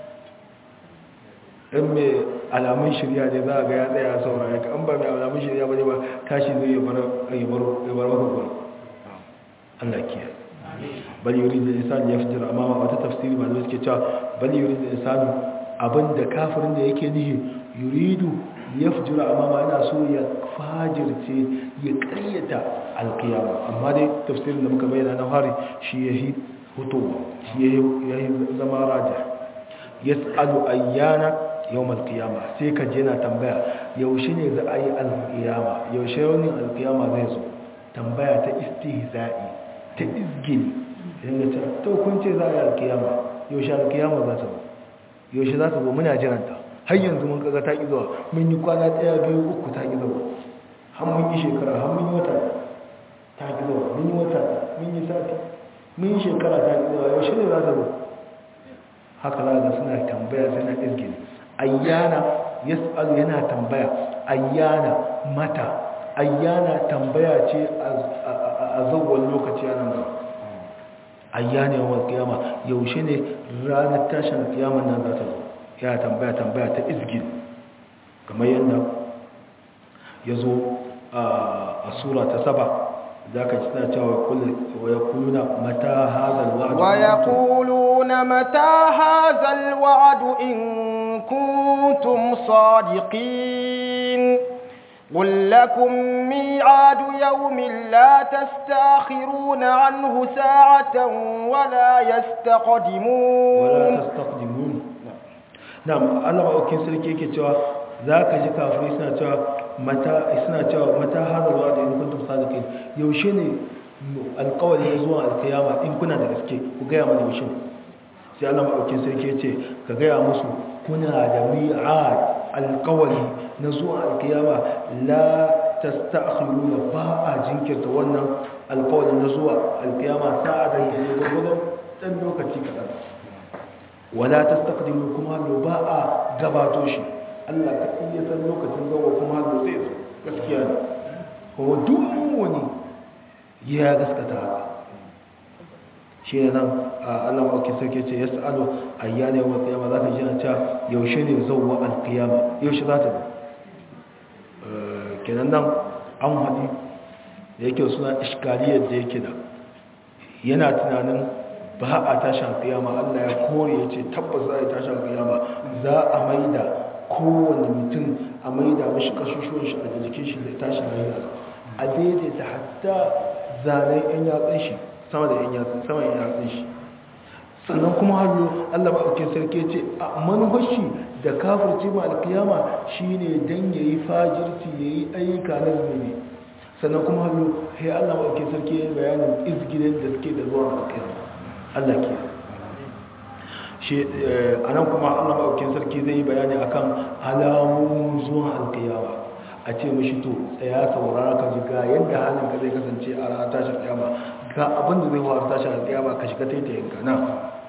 in mai alamun shirya ne za a ga ya tsaya saurari ka an ba mai alamun shirya ba ne ba tashi zai yabar maka Allah kiyaye bal yurid al-insan yafjur amama wata tafsiri ba suke cewa bal yurid al-insan abinda kafirin da yake nihi yuridu yafjur amama yana so ya fajirce ya ƙaryata al-qiyama amma dai tafsirin da muka bayyana na fari shi yahi hutuwa shi yahi zama raja yas'alu ayyana yawm al-qiyama sai ka je na tambaya yaushe ne za a yi al-qiyama yaushe wani al-qiyama zai zo tambaya ta istihza'i ta izgini idan ta to kun ce za a yi alkiyama yaushe alkiyama za ta zo yaushe za ta zo muna jiranta har yanzu mun kaga ta ki zuwa mun yi kwana ɗaya biyu uku ta ki zuwa har mun yi shekara har mun yi wata ta ki zuwa mun yi wata mun yi sati mun yi shekara ta ki zuwa yaushe ne za ta zo haka za ga suna tambaya suna izgini ayyana yas'alu yana tambaya ayyana mata ayyana tambaya ce a zawon lokaci a nan ba ayyana yawan kiyama yaushe ne ranar tashin kiyaman nan za ta zo ya tambaya tambaya ta izgin kamar yadda ya zo a sura ta saba za ka ci suna cewa wa ya kuluna mata hazal wa'adu wa ya kuluna mata hazal wa'adu in kuntum sadiqin قل لكم ميعاد يوم لا تستاخرون عنه ساعة ولا يستقدمون ولا تستقدمون نعم الله أوكي سلكي كتوا ذاك جي كافري سنة توا متى سنة توا متى هذا الوعد إن كنتم صادقين يوشيني القول يزوى القيامة إن كنا نسكي وقيامة يوشين sai Allah maɗaukin sarki ya ce ka gaya musu kuna da mi'ad alkawari na zuwa alkiyama la tasta'khiruna ba a jinkirta wannan alkawarin na zuwa alkiyama sa'a da yake gwagwadon dan lokaci kaɗan wala tastaqdimu kuma lo ba a gabato shi Allah ka iya san lokacin zuwa kuma lo zai zo gaskiya ne kuma duk wani ya gaskata haka shi ne nan Allah maɗauki sarki ce ya sa'adu a yana yawon kiyama za ka ji a cewa yaushe ne zauwa alkiyama yaushe za ta ba kenan nan an haɗi da yake suna iskariyar da yake da yana tunanin ba a tashin kiyama Allah ya kore ya ce tabbas za a yi tashin kiyama za a maida kowane mutum a maida mashi kashushuwan shi a jikin shi da tashin maida a daidaita hatta zanen yan yatsun shi sama da yan yatsun sama yan yatsun shi sannan kuma hallo Allah maɗaukin sarki ce a manufashi da kafirce ma alkiyama shine dan yayi fajirci yayi ayyuka na zunubi sannan kuma hallo sai Allah maɗaukin sarki ya bayanin izgilin da suke da zuwa alkiyama Allah ke shi anan kuma Allah maɗaukin sarki zai yi bayani akan alamun zuwa alkiyama a ce mashi to tsaya saurara ka ji ga yadda halin ka zai kasance a ranar tashin kiyama ga abin da zai faru tashin kiyama ka shiga taitayin ka na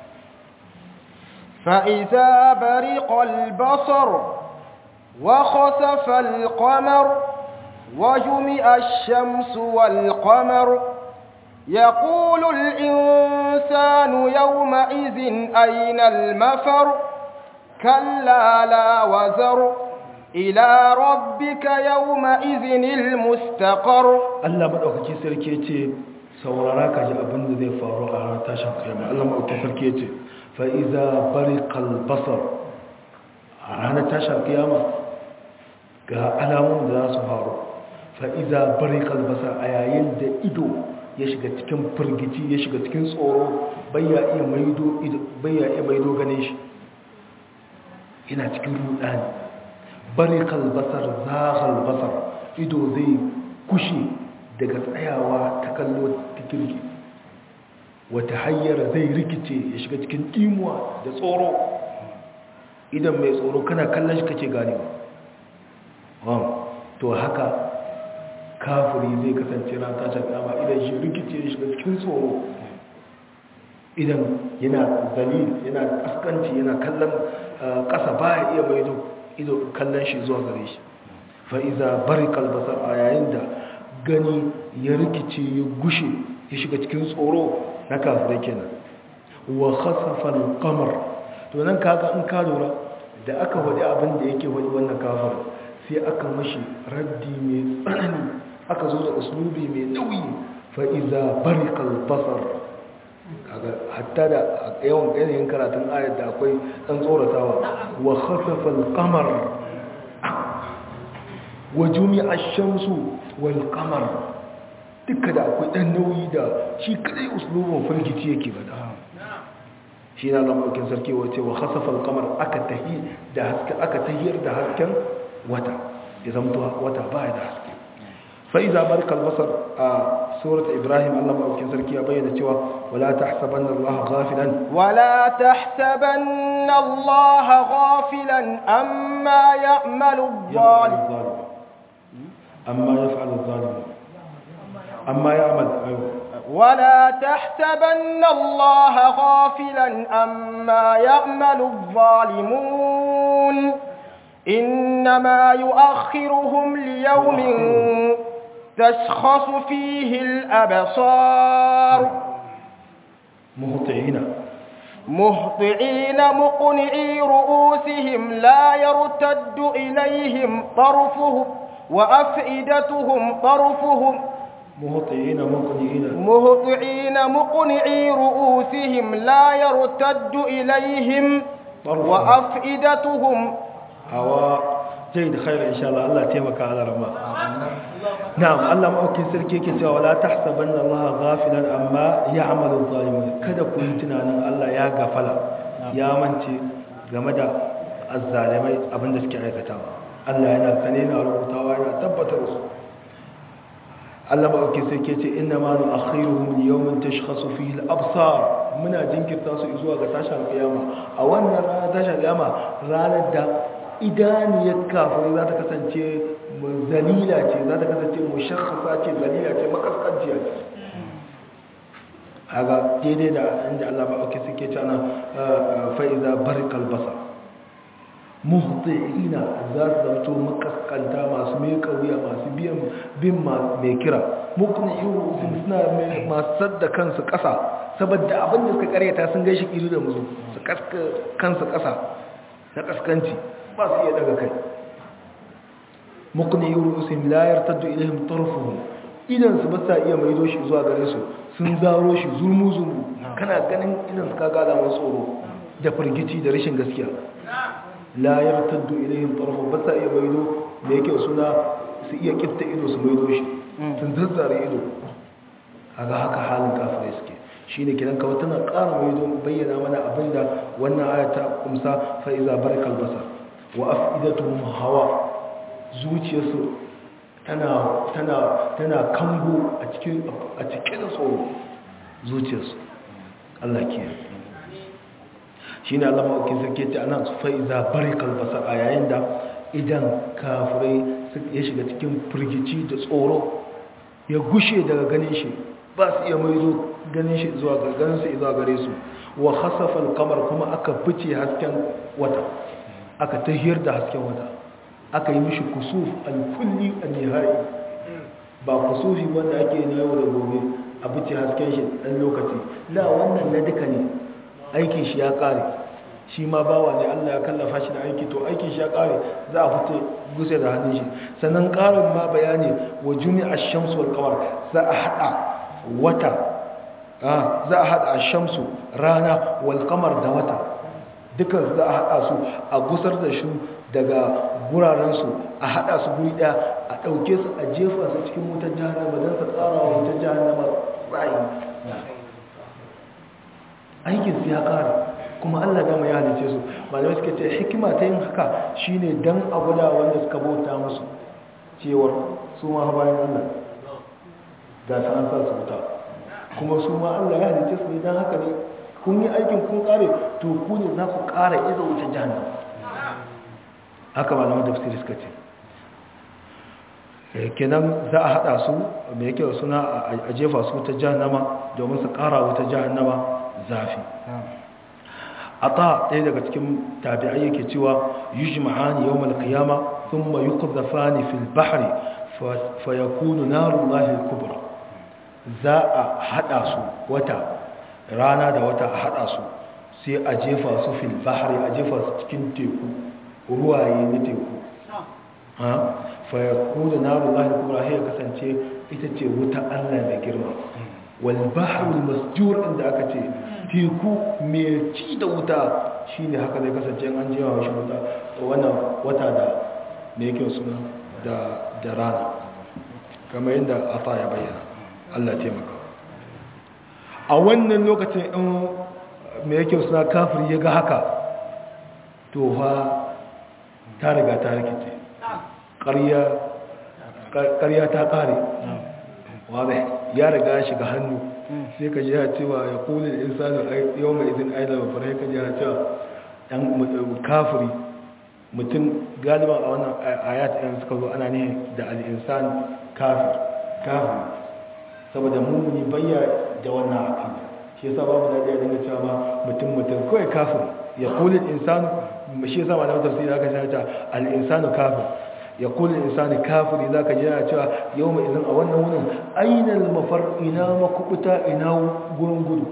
فإذا برق البصر وخسف القمر وجمع الشمس والقمر يقول الإنسان يومئذ أين المفر كلا لا وزر إلى ربك يومئذ المستقر Allah maɗaukaki sarki ya ce saurara ka ji abin da zai faru a ranar tashin kiyama Allah maɗaukaki sarki ya ce fa'iza bari kalbasar a ranar tashin kiyama ga alamun da za su faru fa'iza bari kalbasar a yayin da ido ya shiga cikin firgici ya shiga cikin tsoro bayya iya maido ganin shi yana cikin rudani bari kalbasar zaghal basar ido zai kushe daga tsayawa ta kallo ta kirki wata hanyar zai rikice ya shiga cikin imuwa da tsoro idan mai tsoro kana kallon shi kake gane ba to haka kafiri zai kasance ran tashin kama idan shi rikice ya shiga cikin tsoro idan yana zalil yana kaskanci yana kallon kasa baya iya maido ido kallon shi zuwa gare shi fa'iza bari kalbasar a yayin da gani ya rikice ya gushe ya shiga cikin tsoro na kafirai kenan wa khasafa al-qamar to nan kaga in ka lura da aka wadi abin da yake wadi wannan kafir sai aka mashi raddi mai tsanani aka zo da uslubi mai nauyi fa iza bariqa al-basar kaga hatta da yawan yanayin karatun ayat da akwai dan tsoratawa wa khasafa al-qamar wa jumi'a ash-shamsu wal qamar duka da akwai dan nauyi da shi kadai uslubin firgici yake bada shi na lamarin sarki wace wa khasafa al-qamar aka tahi da haske aka tahiyar da hasken wata ya zamto wata baya da haske fa iza barka al-basar a surat ibrahim Allah madaukakin sarki ya bayyana cewa wala tahsabanna Allah ghafilan ولا تحسبن الله غافلا أما يعمل الظالم amma yaf'al al-zalim amma ya'mal ayyuh ولا تحسبن الله غافلا أما يعمل الظالمون إنما يؤخرهم ليوم تشخص فيه الأبصار muhti'ina مهطعين مقنعي رؤوسهم لا يرتد إليهم طرفهم وأفئدتهم طرفهم muhti'ina muqni'ina مهطعين مقنعي رؤوسهم لا يرتد إليهم طرفهم. وأفئدتهم hawa jayyid khair insha Allah Allah taimaka ala rama na'am Allah maukin sarki yake cewa wala tahsabanna Allah ghafilan amma ya'malu adh-dhalimun kada ku yi tunanin Allah ya gafala ya mance game da azzalimai abinda suke aikatawa Allah yana sane na rubutawa yana tabbatar su Allah maukin sarki yace inna ma nu'akhiruhum li yawmin tashkhasu fihi al-absar muna jinkirta su zuwa ga tashin kiyama a wannan ranar tashin kiyama ranar da idaniyar kafin za ta kasance zalila ce za ta kasance mushakhasa ce zalila ce makaskanciya ce haga daidai da inda Allah ba ake suke cana fa'iza barikal basa muhti'ina za su zanto makaskanta masu mai kauya masu biyan bin mai kira mukni iru suna masu sadda kansu kasa saboda abin da suka karyata sun gaishe kiri da musu su kaska kansu kasa na kaskanci ba su iya daga kai mukni yurusin la yartaddu ilaihim tarfuhum idan su ba sa iya maido shi zuwa gare su sun zaro shi zulmu zulmu kana ganin idan su kaga alamar tsoro da firgici da rashin gaskiya la yartaddu ilaihim tarfuhum ba sa iya maido da yake suna su iya kifta ido su maido shi sun zazzare ido kaga haka halin kafirai suke shine kidan kawai tana ƙara maido bayyana mana abinda wannan aya ta kumsa fa iza barakal basar wa afidatuhum hawa zuciyarsu tana tana tana kango a cikin a cikin tsoro zuciyarsu Allah ke shine Allah maukin sarki ta anan fa iza barakal basar a yayin da idan kafirai ya shiga cikin firgici da tsoro ya gushe daga ganin shi ba su iya maido ganin shi zuwa ga ganin su zuwa gare su wa khasafa al-qamar kuma aka fice hasken wata aka tahiyar da hasken wata aka yi mishi kusuf al-kulli an-nihai ba kusufi wanda ake na yau da gobe a fice hasken shi dan lokaci la wannan na duka ne aikin shi ya kare shi ma bawa ne Allah ya kallafa shi da aiki to aikin shi ya kare za a fito guse da hannun shi sannan karin ma bayani wa jumi'a shamsu wal qamar za a hada wata za a hada shamsu rana wal qamar da wata dukan za a hada su a gusar da shi daga guraren su a hada su guri daya a dauke su a jefa su cikin wutar jahannama don su tsara wa wutar jahannama tsayi aikin su ya kare kuma Allah gama ya halice su malamai suka ce hikima ta yin haka shine dan a guda wanda suka bauta musu cewar su ma bayan Allah ga ta an sa su wuta kuma su ma Allah ya halice su ne dan haka ne kun yi aikin kun kare to ku ne za ku kara iza wuce jahannam haka malamai tafsiri suka ce kenan za a hada su mai yake suna a jefa su ta jahannama domin su kara wuta jahannama zafi ata ɗaya daga cikin tabi'ai yake cewa yujma'ani yawmal qiyama thumma yuqdhafani fil bahri fa yakunu narullahi kubra za a hada su wata rana da wata a hada su sai a jefa su fil bahri a jefa su cikin teku ruwaye na teku ha fa yakunu narullahi kubra sai ya kasance ita ce wuta Allah mai girma wal bahrul masjur inda aka ce teku mai ci da wuta shine haka zai kasance an jefa shi wuta wannan wata da me yake suna da da rana kamar yadda ata ya bayyana Allah taimaka a wannan lokacin in me yake suna kafir ya ga haka to fa ta riga ta rikice ƙarya ta ƙare wadai ya riga ya shiga hannu sai ka ji ya cewa ya kuli da insani yau mai izin aida ba fara ka ji ya cewa ɗan kafiri mutum galiban a wannan ayat ɗin suka zo ana ne da al'insan kafir kafir saboda mummuni bayya da wannan aƙida shi yasa babu da ya dinga cewa ma mutum mutum kawai kafir ya kuli insanu shi yasa ma da tafsiri aka ce ta al-insanu kafir ya kuli insani kafiri zaka ji yana cewa yau mai izin a wannan wurin ainal mafar ina makubuta ina gurin gudu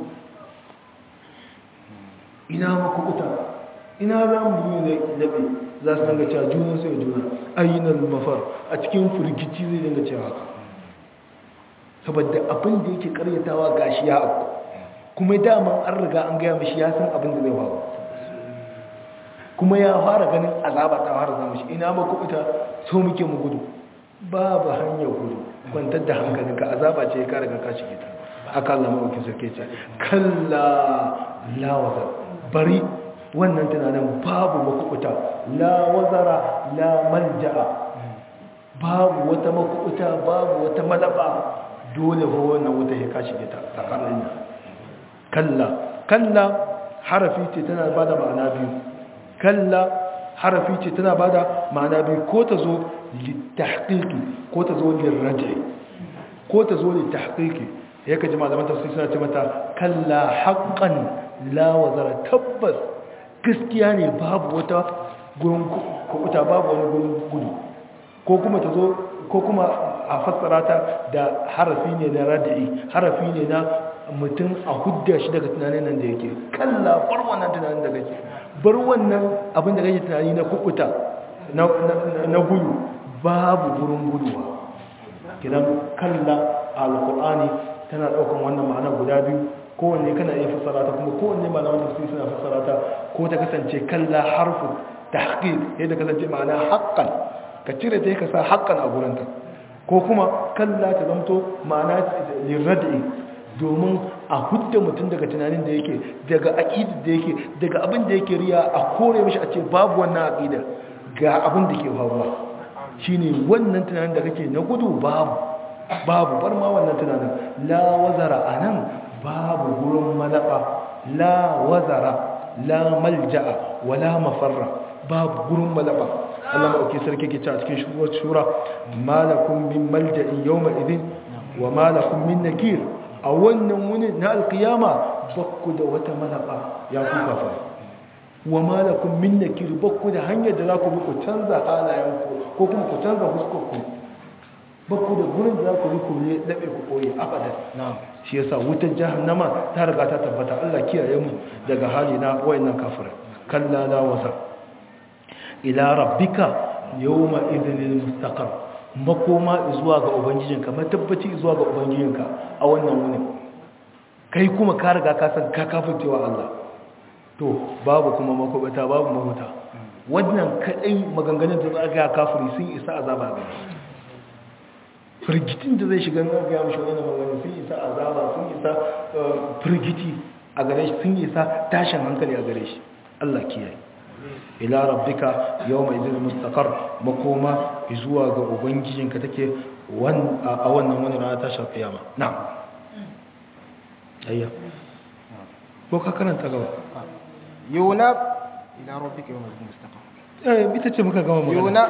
ina makubuta ina za mu yi labe za su dinga cewa juna sai juna ainal mafar a cikin firgici zai dinga cewa haka saboda abin da yake karyatawa gashi ya abu kuma daman an riga an gaya mashi ya san abin da zai faru kuma ya fara ganin azaba ta fara zama shi ina ma kubuta so muke mu gudu babu hanyar gudu kwantar da hankalinka azaba ce ka riga ka shige ta aka Allah mawaki sarki ce kalla lawazar bari wannan tunanin babu makubuta la wazara la malja'a babu wata makubuta babu wata malaba dole ko wannan wuta ya ka shige ta tsakanin kalla kalla harafi ce tana bada ma'ana biyu kalla harafi ce tana bada ma'ana biyu ko ta zo litahqiqi ko ta zo lirraj'i ko ta zo litahqiqi ya kaji malaman tafsir suna ce mata kalla haqqan la wazara tabbas gaskiya ne babu wata gurin kubuta babu wani gurin gudu ko kuma ta zo ko kuma a fassara ta da harafi ne na rad'i harafi ne na mutum a hudda shi daga tunanin nan da yake kalla bar wannan tunanin da kake bar wannan abin da kake tunani na kubuta na gudu babu gurin guduwa kidan kalla alqur'ani tana daukan wannan ma'ana guda biyu kowanne kana iya fassara ta kuma kowanne malaman tafsiri suna fassara ta ko ta kasance kalla harfu tahqiq yadda kasance ma'ana haqqan ka cire ta ka sa haqqan a gurinta ko kuma kalla ta zamto ma'ana lirrad'i domin a hudda mutum daga tunanin da yake daga aƙidar da yake daga abin da yake riya a kore mashi a ce babu wannan aƙidar ga abin da ke faruwa shine wannan tunanin da kake na gudu babu babu bar ma wannan tunanin la wazara anan babu gurin malaba la wazara la malja'a wala mafarra babu gurin malaba Allah ma'auki sarki ke cewa cikin shura malakum min malja'in yawma idin wa malakum min nakir a wannan wuni na alkiyama bakku da wata malaba ya ku kafa wa malakun min nakir bakku da hanyar da za ku bi ku canza halayenku ko kuma ku canza huskarku bakku da gurin da za ku bi ku ne dabe ku koyi abadan shi yasa wutar jahannama ta riga ta tabbata Allah kiyaye mu daga hali na wayannan kafirai kalla la wasa ila rabbika yawma idhnil mustaqar makoma zuwa ga ubangijinka matabbaci zuwa ga ubangijinka a wannan wuni kai kuma ka riga ka san ka kafircewa Allah to babu kuma makobata babu mahuta wannan kadai maganganun da za ga kafiri sun isa azaba ga firgitin da zai shiga na ga mishi wannan maganganun sun isa azaba sun isa firgiti a gare shi sun isa tashin hankali a gare shi Allah kiyaye ila rabbika yawma idhil mustaqar makoma zuwa ga ubangijinka take a wannan wani rana ta shafi kiyama na'am ayya ko ka karanta gaba yunab ila rabbika yawma idhil mustaqar eh ita ce muka gama magana yunab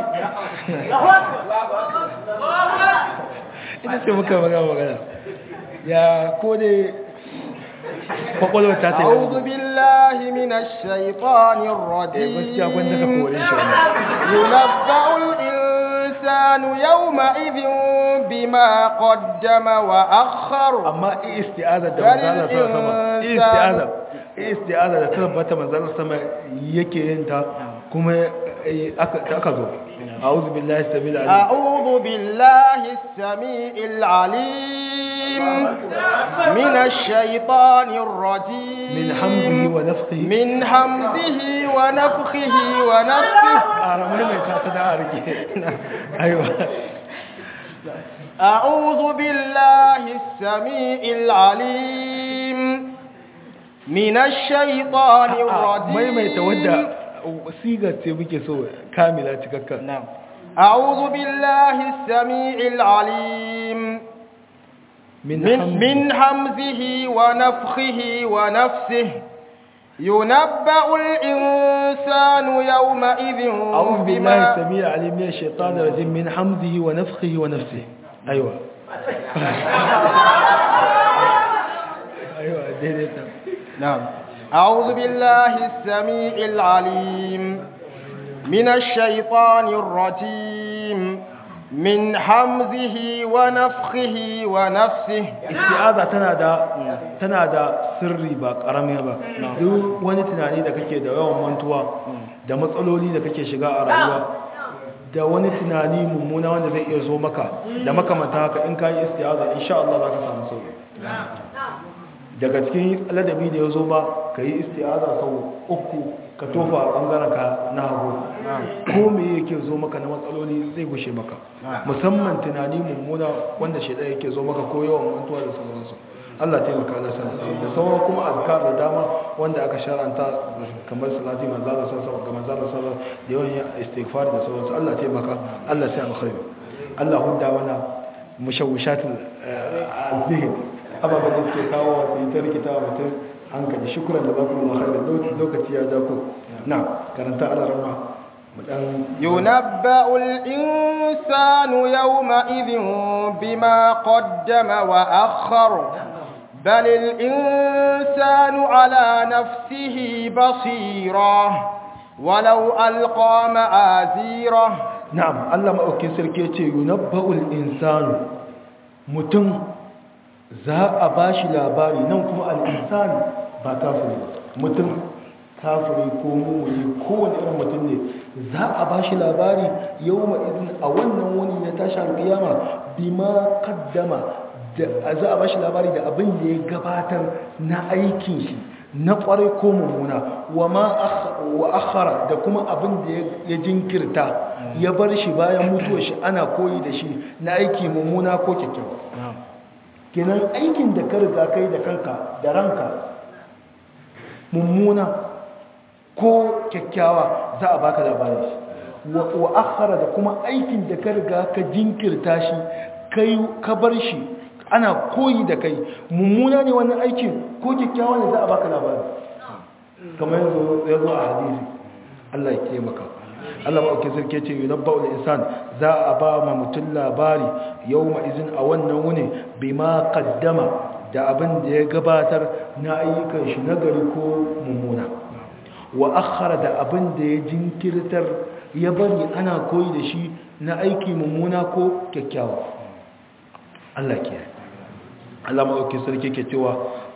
ita ce muka gama magana ya ko dai kwakwalwar ta ta أعوذ بالله من الشيطان gaskiya gwanda ka الرجيم kore shi wannan ينبأ الإنسان الإنسان يومئذ بما قدم وأخر amma isti'aza da manzala sama isti'aza isti'aza da tabbata manzala sama yake yin ta kuma aka aka zo a'udhu billahi sabil alim أعوذ بالله السميع العليم من الشيطان الرجيم min hamdihi wa nafthihi من همزه ونفخه ونفخه aramai mai kata da arke aiwa أعوذ بالله السميع العليم من الشيطان الرجيم maimaita wadda sigar ce muke so kamila cikakka نعم أعوذ بالله السميع العليم min من, hamdi من همزه ونفخه ونفسه ينبأ الإنسان يومئذ أعوذ بالله بما السميع العليم من الشيطان الرجيم من حمده ونفخه ونفسه أيوة أيوة ديديتا نعم أعوذ بالله السميع العليم من الشيطان الرجيم من حمزه ونفخه ونفسه isti'aza tana da tana da sirri ba karami ba duk wani tunani da kake da yawan mantuwa da matsaloli da kake shiga a rayuwa da wani tunani mummuna wanda zai iya zo maka da makamanta haka in ka yi isti'aza insha Allah za ka samu sauki daga cikin ladabi da ya zo ba ka yi isti'aza sau uku ka tofa a ɓangaren ka na hagu ko me yake zo maka na matsaloli zai gushe maka musamman tunani mummuna wanda shaidan yake zo maka ko yawan mantuwa da sauransu Allah taimaka Allah sana da sauran kuma azkar da dama wanda aka sharanta kamar salati manzala sallallahu ga manzala sallallahu da yawan yin istighfar da sauransu Allah taimaka Allah sai alkhairi Allah hudda wana mushawwishatul azhin ababen da suke kawo wa sai ta rikita wa mutum hankali shukuran da baku mu khair lokaci ya dako na karanta alarma mu dan ينبأ الإنسان يومئذ بما قدم وأخر بل الإنسان على نفسه بصيرة ولو ألقى معاذيره na'am Allah maɗaukin sarki ya ce yunabba'ul insanu mutum za a ba shi labari nan kuma al'insanu ba kafiri ba mutum kafiri ko mummuni kowane irin mutum ne za a ba shi labari yau ma'izin a wannan wani na tashi alƙiyama bima kaddama da za a ba shi labari da abin da ya gabatar na aikin shi na kwarai ko mummuna wa ma wa akhara da kuma abin da ya jinkirta ya bar shi bayan mutuwar shi ana koyi da shi na aiki mummuna ko kyakkyawa kenan aikin da ka riga kai da kanka da ranka mummuna ko kyakkyawa za a baka labarin shi wa akhara da kuma aikin da ka riga ka jinkirta shi kai ka bar shi ana koyi da kai mummuna ne wannan aikin ko kyakkyawa ne za a baka labari kamar yanzu ya zo a hadisi Allah ya taimaka Allah ba sarki ce yi nabba ul insan za a ba ma mutum labari yau izin a wannan wuni bai ma kaddama da abin da ya gabatar na ayyukan shi na gari ko mummuna wa akhara da abin da ya jinkirtar ya bari ana koyi da shi na aiki mummuna ko kyakkyawa Allah ke Allah maɗauki sarki ke cewa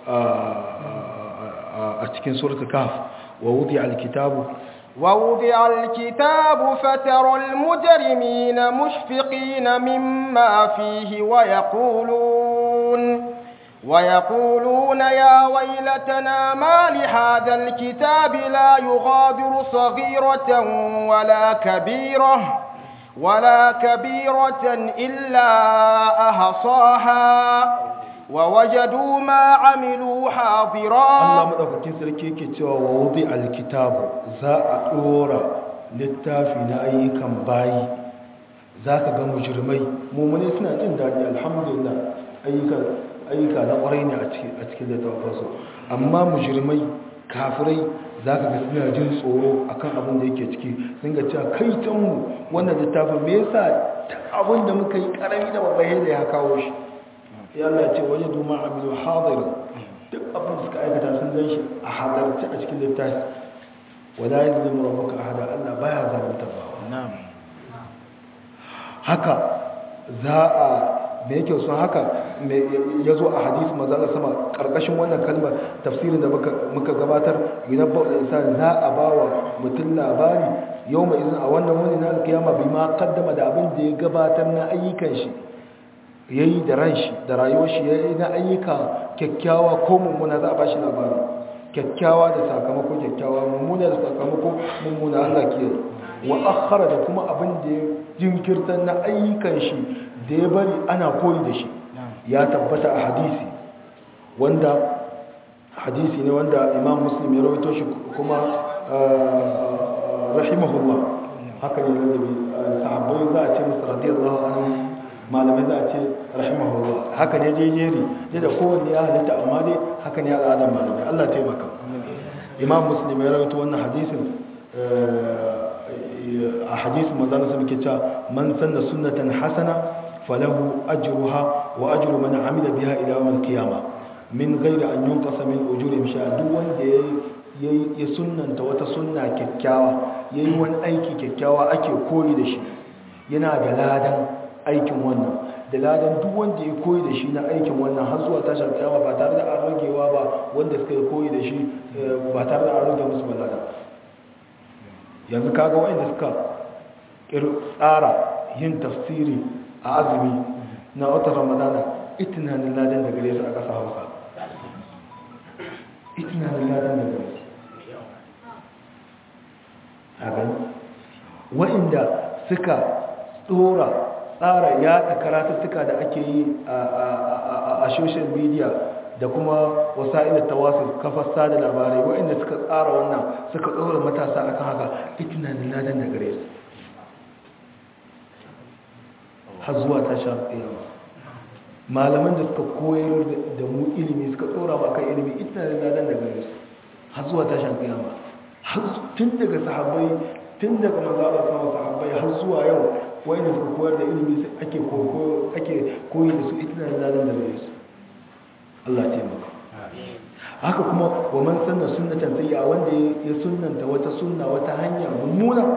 a cikin suratul kaf wa wudi alkitabu ووضع الكتاب فترى المجرمين مشفقين مما فيه ويقولون ويقولون يا ويلتنا ما لهذا الكتاب لا يغادر صغيرة ولا كبيرة ولا كبيرة إلا أحصاها ووجدوا ما عملوا حاضرا Allah madaukakin sarki yake cewa wa wudi alkitabu za a dora littafi na ayyukan bayi zaka ga mujrimai mumune suna jin dadi alhamdulillah ayyuka ayyuka na kwarai ne a cikin a cikin littafin su amma mujrimai kafirai zaka ga suna jin tsoro akan abin da yake ciki sun ga cewa kai tan mu wannan littafin me yasa abin da muka yi karami da babbai da ya kawo shi ya Allah ce waje duma amilu hadirin duk abin da suka aikata sun gan shi a halarci a cikin littafi wala yi zai rabbuka ahada Allah baya zalunta ba haka za a me yake sun haka ya zo a hadisi mazala sama karkashin wannan kalmar tafsirin da muka gabatar idan ba da isa za a ba wa mutum labari yau mai izin a wannan wani na alkiyama bai ma kaddama da abin da ya gabatar na ayyukan shi ya yi da ran shi da rayuwar shi ya yi na ayyuka kyakkyawa ko mummuna za a ba shi labari kyakkyawa da sakamako kyakkyawa mummuna da sakamako mummuna Allah ke wa akhara da kuma abin da ya jinkirtar na ayyukan shi da ya bari ana koyi da shi ya tabbata a hadisi wanda hadisi ne wanda imam muslim ya rawaito shi kuma rahimahullah haka ne ladabi sahabbai za a ce musu radiyallahu anhu malamai za a ce rahimahullah haka ne jejeri ne da kowanne ya halitta amma dai haka ne al'adar malamai Allah taimaka imam muslim ya rawaito wannan hadisin a hadisin manzana sun ke cewa man sanna sunnatan hasana falahu ajruha wa ajru man amila biha ila yawm al-qiyamah min ghairi an yunqasa min ujurihim shay'a duk wanda yayi ya sunnanta wata sunna kyakkyawa yayi wani aiki kyakkyawa ake koyi da shi yana da ladan aikin wannan da ladan duk wanda ya koyi da shi na aikin wannan har zuwa tashar kiyama ba tare da an ragewa ba wanda suka yi koyi da shi ba tare da an rage musu balada yanzu kaga wanda suka tsara yin tafsiri a azumi na watan ramadana itinanin ladan da gare su a ƙasa hausa itinanin ladan da gare su a gani wa'inda suka tsora tsara yada karatattuka da ake yi a social media da kuma wasa'il tawasul kafar sada labarai wa'inda suka tsara wannan suka tsora matasa akan haka itinanin ladan da gare su har zuwa tashi alƙiyama malaman da suka koyar da mu ilimi suka tsora ba kan ilimi itinanin ladan da gare su har zuwa tashi alƙiyama tun daga sahabbai tun daga mazaɓar sama sahabbai har zuwa yau wanda suka koyar da ilimi ake koyi da su itinar ladan da gare su Allah taimaka haka kuma wa man sanna sunnatan sayya wanda ya sunnanta wata sunna wata hanya mummuna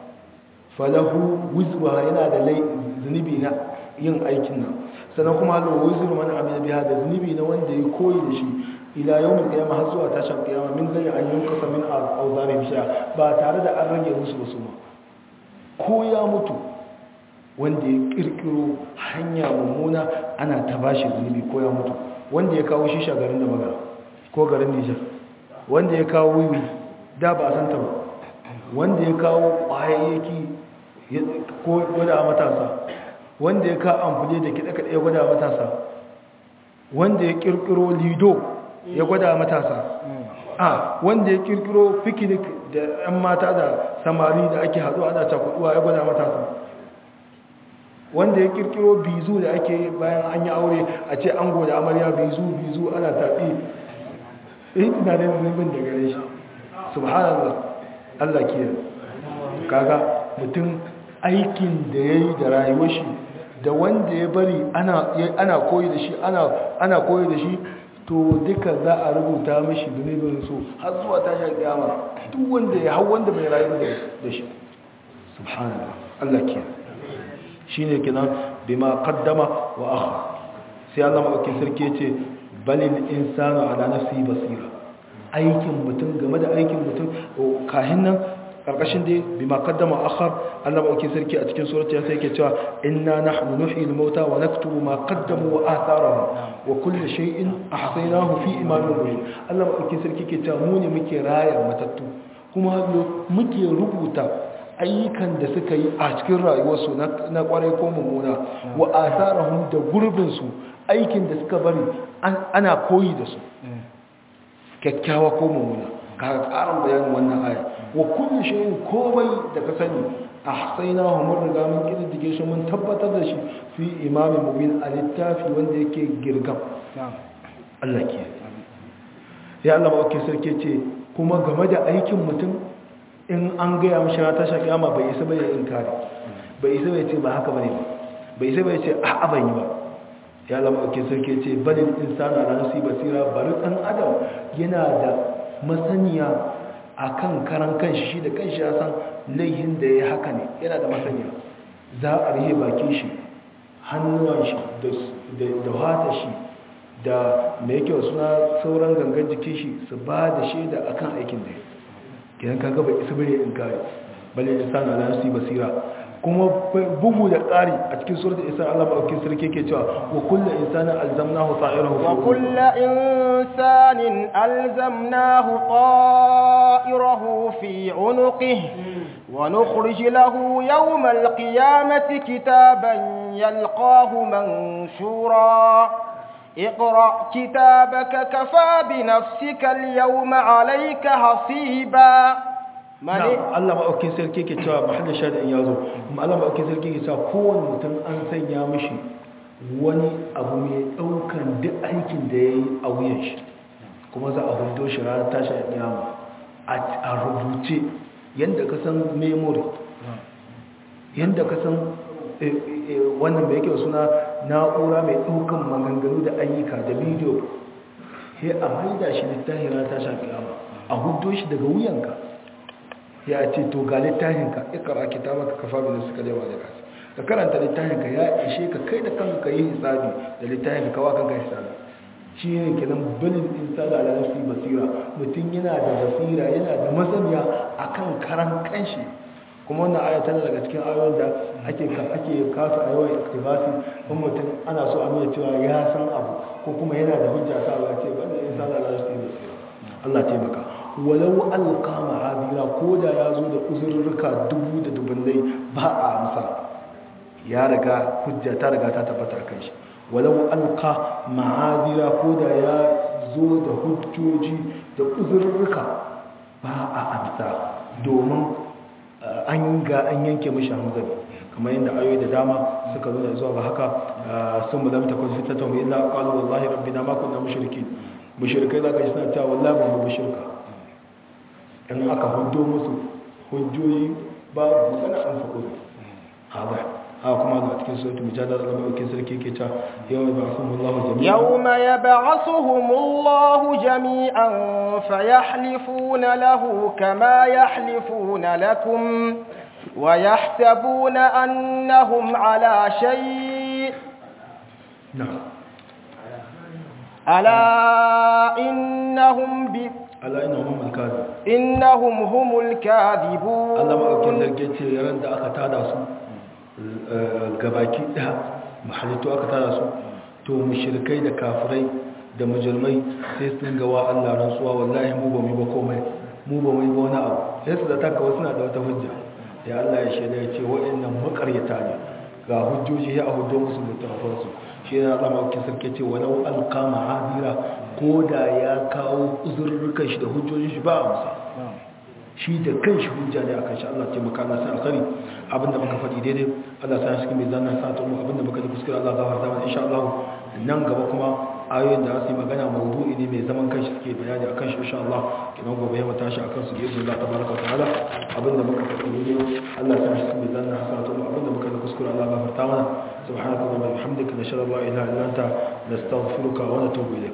falahu wizruha yana da zunubi na yin aikin nan sannan kuma hazo wizru man amila biha da zunubi na wanda ya koyi da shi ila yawmin qiyamah har zuwa tashin qiyama min zai an yunkasa min awzari bisha ba tare da an rage musu ba su ma ko ya mutu wanda ya kirkiro hanya mummuna ana ta bashi zunubi ko ya mutu wanda ya kawo shisha garin da magana ko garin Nijar wanda ya kawo wiwi da ba a santa ba wanda ya kawo kwayayyaki ko gwada matasa wanda ya kawo amfani da kiɗe-kiɗe ya gwada matasa wanda ya kirkiro lido ya gwada matasa a wanda ya kirkiro picnic da 'yan mata da samari da ake haɗu ana cakuduwa ya gwada matasa wanda ya kirkiro bizu da ake bayan an yi aure a ce an goda amarya bizu bizu ana taɓi yi tunanin zunubin da gare shi subhanallah allah ke kaga mutum aikin da ya yi da rayuwar shi da wanda ya bari ana koyi da shi ana koyi da shi to duka za a rubuta mashi zunubin su har zuwa tashar kiyama duk wanda ya hau wanda bai rayu da shi subhanallah Allah ke shi ne kinan bima kaddama wa akha sai Allah maɗauki sarki ce balil insanu ala nafsi basira aikin mutum game da aikin mutum kahin nan karkashin dai bima kaddama akhar Allah maɗauki sarki a cikin surata ya sai yake cewa inna nahnu nuhyi al-mauta wa naktubu ma qaddamu wa atharahum wa kulli shay'in ahsaynahu fi imamin mubin Allah maɗauki sarki ke cewa mu ne muke raya matattu kuma muke rubuta ayyukan da suka yi a cikin rayuwarsu na kwarai ko mummuna wa asarahum da gurbinsu aikin da suka bari ana koyi da su kyakkyawa ko mummuna ka karin bayanin wannan aya wa kullu shay'in komai da ka sani ahsaynahu mun riga mun kididdige shi mun tabbatar da shi fi imamin mubin a littafi wanda yake girgam Allah ke ya Allah ba sarki ce kuma game da aikin mutum in an gaya mashi na tasha kiyama bai isa bai inkari bai isa bai ce ba haka bane ba bai isa bai ce a'a ban yi ba ya lama ake sarki ce balil insana ala nafsi basira bari dan adam yana da masaniya akan karan kanshi shi da kanshi ya san laihin da ya haka ne yana da masaniya za a rihe bakin shi hannuwan shi da wata shi da mai yake suna sauran gangan jikin shi su ba da shaida akan aikin da gidan ka gaba isa bane in kare bale da sana ala nafsi basira kuma bugu da ƙari a cikin suratul isa Allah ba sarki ke cewa wa kullu insanin alzamnahu ta'irahu wa kullu insanin alzamnahu ta'irahu fi 'unuqihi wa nukhrij lahu yawm al-qiyamati kitaban yalqahu manshura اقرأ كتابك كفى بنفسك اليوم عليك حصيبا Allah maɗaukin sarki ke cewa mahallin shaɗin ya zo kuma Allah maɗaukin sarki ke cewa kowane mutum an sanya mashi wani abu mai ɗaukan duk aikin da ya yi a wuyan shi kuma za a hudo shi ranar tashi a ƙiyama a rubuce yadda ka san memory yadda ka san wannan mai yake suna na'ura mai ɗaukan maganganu da ayyuka da bidiyo sai a maida shi littafi ranar tashi a ƙiyama a hudo shi daga wuyanka ya ce to ga littafinka ikara kitabaka kafa bin suka lewa da kasu ka karanta littafinka ya ishe ka kai da kanka yi hisabi da littafinka kawa kanka hisabi shi ne kenan bilin insani ala nafsi basira mutum yana da basira yana da masaniya akan karan kanshi kuma wannan aya tana daga cikin ayoyin da ake ake kasa a yawan iktibasi kuma mutum ana so a nuna cewa ya san abu ko kuma yana da hujja sa ba ce ba da insani ala nafsi basira Allah taimaka walau alka ma'abira ko da ya zo da uzurruka dubu da dubunai ba a amsa ya riga hujja ta riga ta tabbata kan shi walau alka ma'abira ko da ya zo da hujjoji da uzurruka ba a amsa domin an ga an yanke mashi hamzari kamar yadda ayoyi da dama suka nuna zuwa ga haka sun mulamta kun fitata mu illa qalu wallahi rabbina ma kunna mushrikin mushrikai zaka ji suna cewa wallahi ba mu mushrika in aka hudo musu hujjoji babu magana an faɗo haɗa haka kuma da cikin sautu mujadar da maɗaukin sarki ke ta yau ya ba'asu mullahu jami'an yau ma ya ba'asu mullahu jami'an fa ya halifuna lahu kama ya halifuna lakum wa ya sabuna annahum ala shayi ala innahum bi ala ina humul kadhib innahum humul kadhibun Allah madaukin zarge ce ran da aka tada su gabaki daya mahalittu aka tada su to mushrikai da kafirai da mujrimai sai sun ga wa Allah rantsuwa wallahi mu ba mu ba komai mu ba mu ba wani abu sai su da taka wasu na da wata hujja ya Allah ya shaida ya ce wa'annan makaryata ne ga hujjoji ya hudo musu littafansu shi yana zama ake sarki ce walau alkama hadira ko da ya kawo uzurrukan shi da hujjojin shi ba a musa shi da kan shi hujja ne a kan shi Allah ce maka Allah sai alkhari abinda muka faɗi daidai Allah sai shi mai zanna sa ta mu abinda muka ji kuskure Allah gafarta mana insha Allah nan gaba kuma ayoyin da su yi magana mawdu'i ne mai zaman kanshi suke bayani akan shi insha Allah kinan gobe ya tashi akan su biyu Allah tabaraka wa ta'ala abinda muka faɗi ne Allah sai shi mai zanna sa ta mu abinda muka ji kuskure Allah gafarta mana subhanaka wa bihamdika nashhadu an la ilaha illa anta nastaghfiruka wa natubu ilayk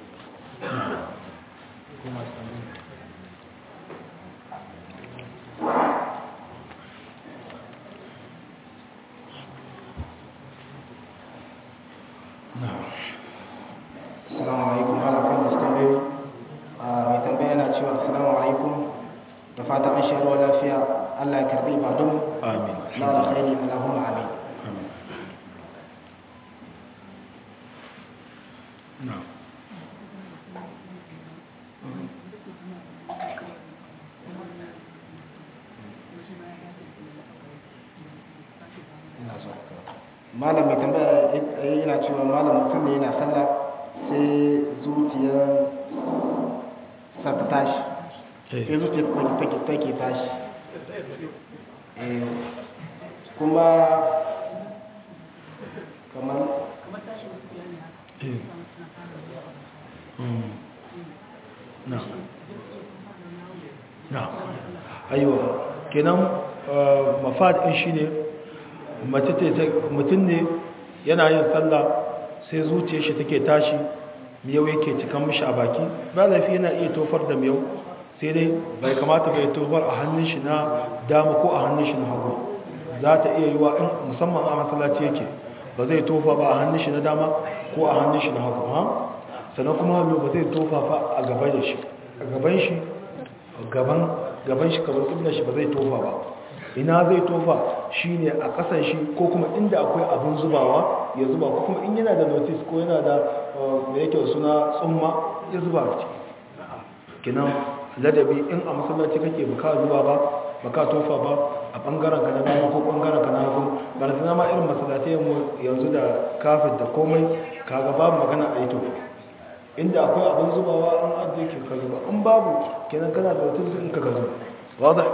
Assalamu alaikum ana kan wasu tambayoyi mai tambaya yana cewa assalamu alaikum da fata an sha ruwa lafiya Allah ya karbi ibadun amin na alkhairi Allahumma amin amin na'am ina zuwa malam mai tambaya yana cewa malam mutum ne yana sallah sai zuciyar sa ta tashi sai zuciyar take take tashi Eh, kuma kamar eh mm na na aiwa kenan mafad din shine mace ce mutum ne yana yin sallah sai zuciyar shi take tashi miyau yake cikan mishi a baki ba laifi yana iya tofar da miyau sai dai bai kamata bai tofar a hannun shi na dama ko a hannun shi na hagu za ta iya yi wa in musamman a masallaci yake ba zai tofa ba a hannun shi na dama ko a hannun shi na hagu ha sannan kuma hallo ba zai tofa ba a gaban da shi a gaban shi gaban gaban shi kamar kibla shi ba zai tofa ba ina zai tofa shine a kasan shi ko kuma inda akwai abin zubawa ya zuba ko kuma in yana da notice ko yana da da yake suna tsumma ya zuba a ciki kinan ladabi in a masallaci kake baka zuba ba baka tofa ba a bangaren ka na dama ko bangaren ka na hagu ba da ma irin masallatai mu yanzu da kafin da komai kaga babu magana a yi tofa inda akwai abin zubawa an ajiye ke ka zuba in babu kenan kana da wata in ka ka zuba wadda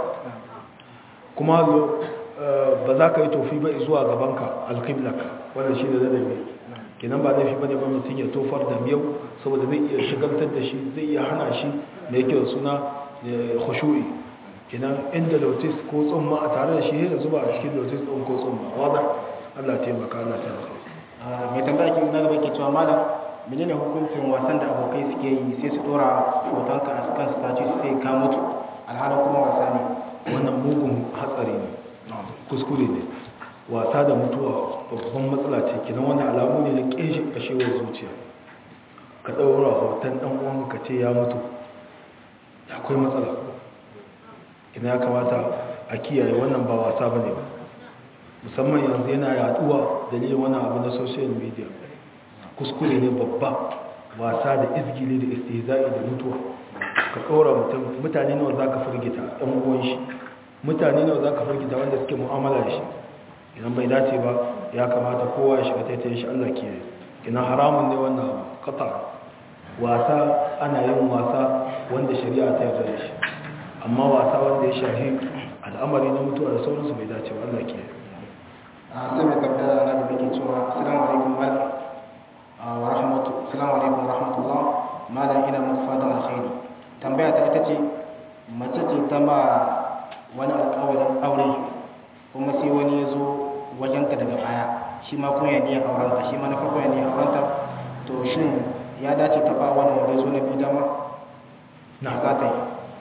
kuma ba za ka yi tofi ba zuwa gabanka alkiblak wanda shi da ladabi kenan ba laifi bane ba mutum ya tofar da miyau saboda zai iya shigantar da shi zai iya hana shi da yake da suna khushu'i kenan inda lotus ko tsumma a tare da shi ya zuba a cikin lotus ɗin ko tsumma wadda Allah taimaka Allah taimaka mai tambaya ke na gaba ke cewa malam menene hukuncin wasan da abokai suke yi sai su dora hotonka a kan status sai ka mutu alhalin kuma wasa ne wannan mugun hatsari ne kuskure ne wasa da mutuwa babban matsala ce kinan wani alamu ne na ƙeshin ƙashewar zuciya ka ɗaura hoton ɗan uwan ka ce ya mutu akwai matsala kina ya kamata a kiyaye wannan ba wasa ba ne ba musamman yanzu yana yaduwa dalilin wani abu na social media kuskure ne babba wasa da izgili da istihza'i da mutuwa ka ɗora mutum mutane nawa za ka firgita ɗan uwan shi mutane nawa za ka firgita wanda suke mu'amala da shi idan bai dace ba ya kamata kowa ya shiga taitayin shi Allah ke ina haramun ne wannan abu kata wasa ana yin wasa wanda shari'a ta yarda da shi amma wasa wanda ya shafi al'amari na mutuwa da sauransu bai dace ba Allah ke a sai mai tambaya na da ke cewa assalamu alaikum malam wa rahmatu assalamu alaikum wa rahmatullah malam ina muku fatan alkhairi tambaya ta ita ce mace ce ta ma wani alƙawarin aure kuma sai wani ya zo wajenka daga baya shi ma kun yaniya aurenta shi ma na farko yaniya aurenta to shin ya dace ta ba wani wanda ya zo na biyu dama na za ta yi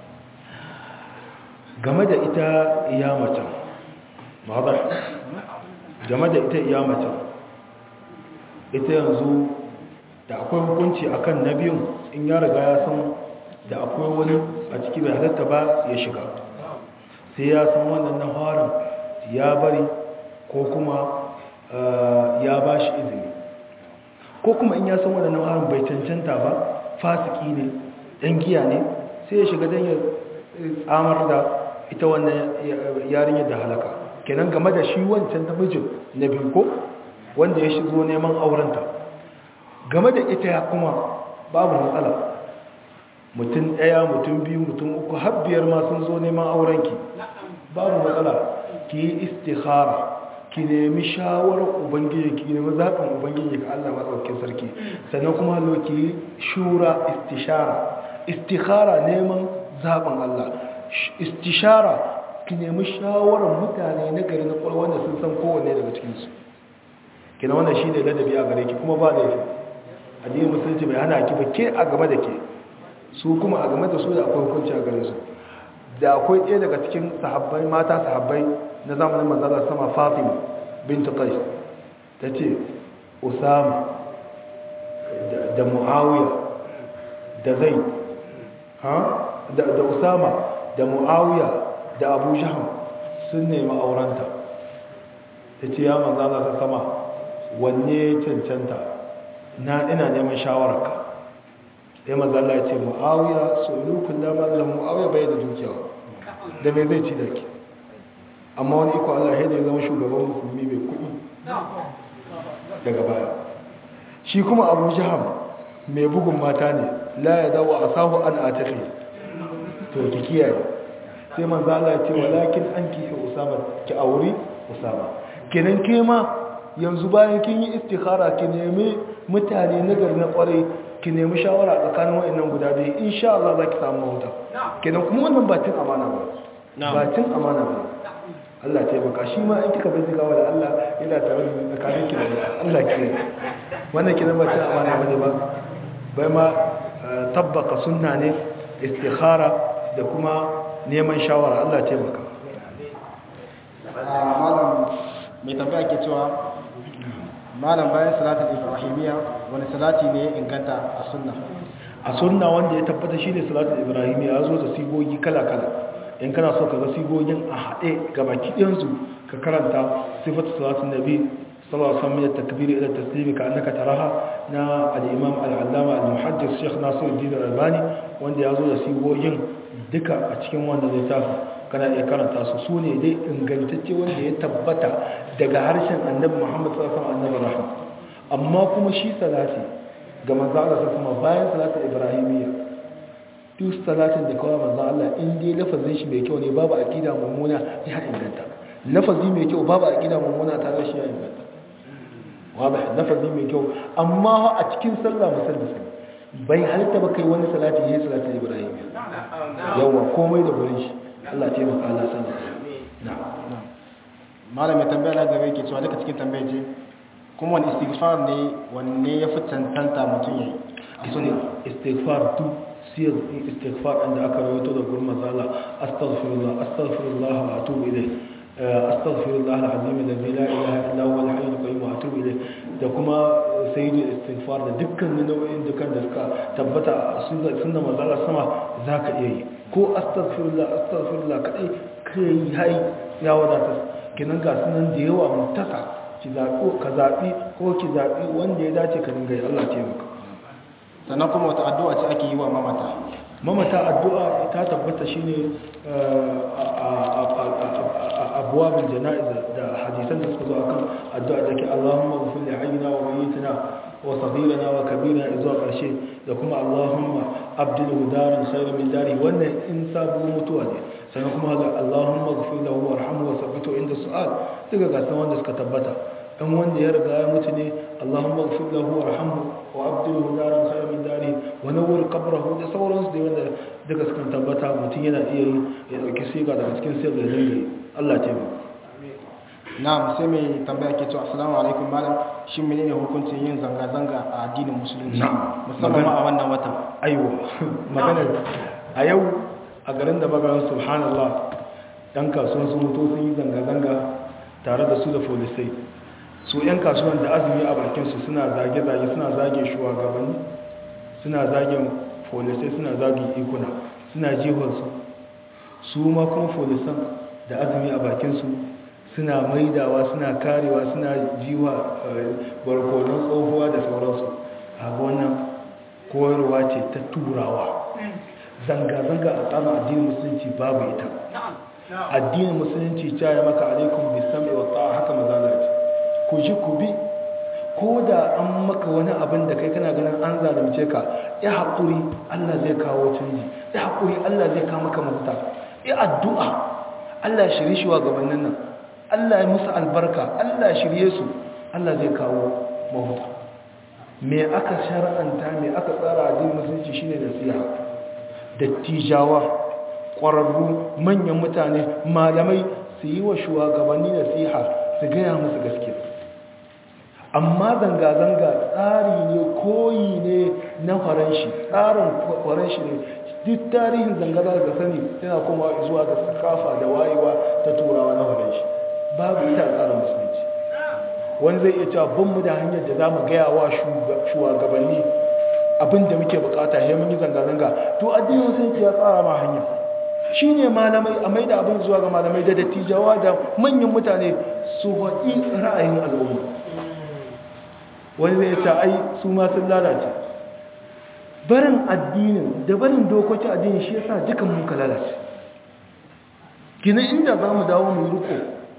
game da ita iya macen ma'adar game da ita iya macen ita yanzu da akwai hukunci akan na biyun in ya riga ya san da akwai wani a ciki bai halatta ba ya shiga sai ya san wannan na harin ya bari ko kuma ya ba shi izini ko kuma in ya san wannan na harin bai cancanta ba fasiki ne ɗan giya ne sai ya shiga don ya tsamar da ita wannan yarinyar da halaka kenan game da shi wancan namijin na biyu ko wanda ya shigo neman aurenta game da ita ya kuma babu matsala mutum ɗaya mutum biyu mutum uku har biyar ma sun zo neman aurenki babu matsala ki yi istikhara ki nemi shawarar ubangiji ki nemi zaɓin ubangiji ga Allah matsaukin sarki sannan kuma lo ki yi shura istishara istikhara neman zaɓin Allah istishara ki nemi shawarar mutane na gari na kwalwa wanda sun san kowanne daga cikinsu kina wannan shi ne ladabi a gare ki kuma ba laifi addinin musulunci bai hana ki ba ke a game da ke su kuma a game da su da akwai hukunci a gare su da akwai ɗaya daga cikin sahabbai mata sahabbai na zamanin manzala sama fatima bintu qais ta ce usama da muawiya da zai da usama da muawiya da abu jaham sun nemi aurenta ta ce ya manzala ta sama wanne cancanta na ina neman shawararka sai mazalla ya ce mu'awiya solukun dama da mu'awiya bai da dukiya da mai zai ci da ke amma wani iko allah ya zama shugaban musulmi mai kuɗi daga baya shi kuma abu jiham mai bugun mata ne la ya dawo a sahu an a tafi to ki kiyaye sai manzala ya ce walakin an kife usama ki auri usama kenan ke ma yanzu bayan kin yi istikhara ki nemi mutane nagari na kwarai ki nemi shawara tsakanin wayannan guda biyu insha Allah zaki samu mahuta kenan kuma wannan ba cin amana ba ba cin amana ba Allah ta baka shi ma in kika bincika wa da Allah yana tare da tsakanin ki da Allah ke wannan kenan ba cin amana bane ba bai ma tabbaka sunna ne istikhara da kuma neman shawara Allah ta baka malam mai tambaya ke cewa malam bayan salatul ibrahimiyya wani salati ne ya inganta a sunna a sunna wanda ya tabbata shi ne salatul ibrahim ya zo da sigogi kala-kala in kana so ka ga sigogin a haɗe ga baki ɗinsu ka karanta sifatu salatun nabi sallallahu alaihi wasallam takbir ila taslimi ka annaka taraha na al-imam al-allama al-muhaddis sheikh nasiruddin al-albani wanda ya zo da sigogin duka a cikin wanda zai tafi kana iya karanta su su ne dai ingantacce wanda ya tabbata daga harshen annabi muhammad sallallahu alaihi wasallam annabi rahma amma kuma shi salati ga manzo Allah sai kuma bayan salatul ibrahimiyya duk salatin da kawai manzo Allah in dai lafazin shi mai kyau ne babu aqida mummuna ya inganta lafazi mai kyau babu aqida mummuna ta ga shi ya inganta wadah lafazi mai kyau amma a cikin sallah musalli bai halitta ba kai wani salati yayin salatul ibrahimiyya yawa komai da gurin shi Allah ya taimaka Allah sanin na'am malam mai tambaya na gaba yake cewa duka cikin tambaya ce kuma wani istighfar ne wanne ya fi cancanta mutum ya yi sun istighfar tu siyar istighfar inda aka rawaito da gurin mazala astaghfirullah astaghfirullah wa atubu ilayh astaghfirullah alazim alladhi la ilaha illa huwa al-hayyul qayyum wa atubu ilayh da kuma sayyidul istighfar da dukkan nau'in dukan da suka tabbata a sunna mazala sama zaka iya yi ko astaghfirullah astaghfirullah kadai kai hai ya wadata kenan ga sunan da yawa mutaka ki zaɓi ka zaɓi ko ki zaɓi wanda ya dace ka dinga yi Allah ce maka sannan kuma wata addu'a ce ake yi wa mamata mamata addu'a ta tabbata shine abuwabin jana'iza da hadisan da suka zo akan addu'a da ke Allahumma ghfir li hayyina wa mayyitina wa saghirana wa kabirina zuwa ƙarshe da kuma Allahumma abdilhu daran khayran min dari wannan in sabu mutuwa ne sannan kuma ga Allahumma ghfir lahu warhamhu wa thabbithu inda su'al duka ga san wanda suka tabbata dan wanda ya riga ya mutu ne Allahumma ghfir lahu warhamhu wa abdilhu daran khayran min dari wa nawwir qabrahu da sauransu da wanda duka suka tabbata mutum yana iya yi ya dauki siga daga cikin sirri da dinga Allah ya taimaka na'am sai mai tambaya ke cewa assalamu alaikum malam shin menene hukuncin yin zanga-zanga a addinin musulunci Na'am. musamman ma a wannan watan aiwa magana a yau a garin da magaran subhanallah yan kasuwan sun mutu sun yi zanga-zanga tare da su da folisai su yan kasuwan da azumi a bakinsu suna zage-zage suna zage shugabanni suna zage folisai suna zage ikuna suna jihonsu su ma kuma folisan da azumi a bakinsu suna maidawa suna karewa suna jiwa barkonon tsohuwa da sauransu a wannan koyarwa ce ta turawa zanga-zanga a tsarin addinin musulunci babu ita addinin musulunci ta yi maka alaikun bisam wa ta'a haka mazalaci ku ji ku bi ko da an maka wani abin da kai kana ganin an zalunce ka ya haƙuri allah zai kawo canji ya haƙuri allah zai kawo maka mafita ya addu'a allah shirye shi wa gabanin nan allah ya musu albarka allah shirye su allah zai kawo mafita me aka shara'anta me aka tsara addinin musulunci shine nasiha dattijawa ƙwararru manyan mutane malamai su yi wa shugabanni nasiha su gaya musu gaskiya amma zanga-zanga tsari ne koyi ne na faranshi tsarin faranshi ne duk tarihin zanga-zanga ga sani yana kuma zuwa ga sakafa da wayewa ta turawa na faranshi babu ita tsarin musulunci wani zai iya cewa ban mu da hanyar da za mu gaya wa shugabanni abin da muke bukata ya mun yi zanga-zanga to addinin musulunci ya tsara ma hanya shi ne malamai a mai da abin zuwa ga malamai da dattijawa da manyan mutane su waɗi ra'ayin al'umma wani zai ce ai su ma sun lalace barin addinin da barin dokokin addinin shi yasa dukan muka lalace gina inda za mu dawo mu riko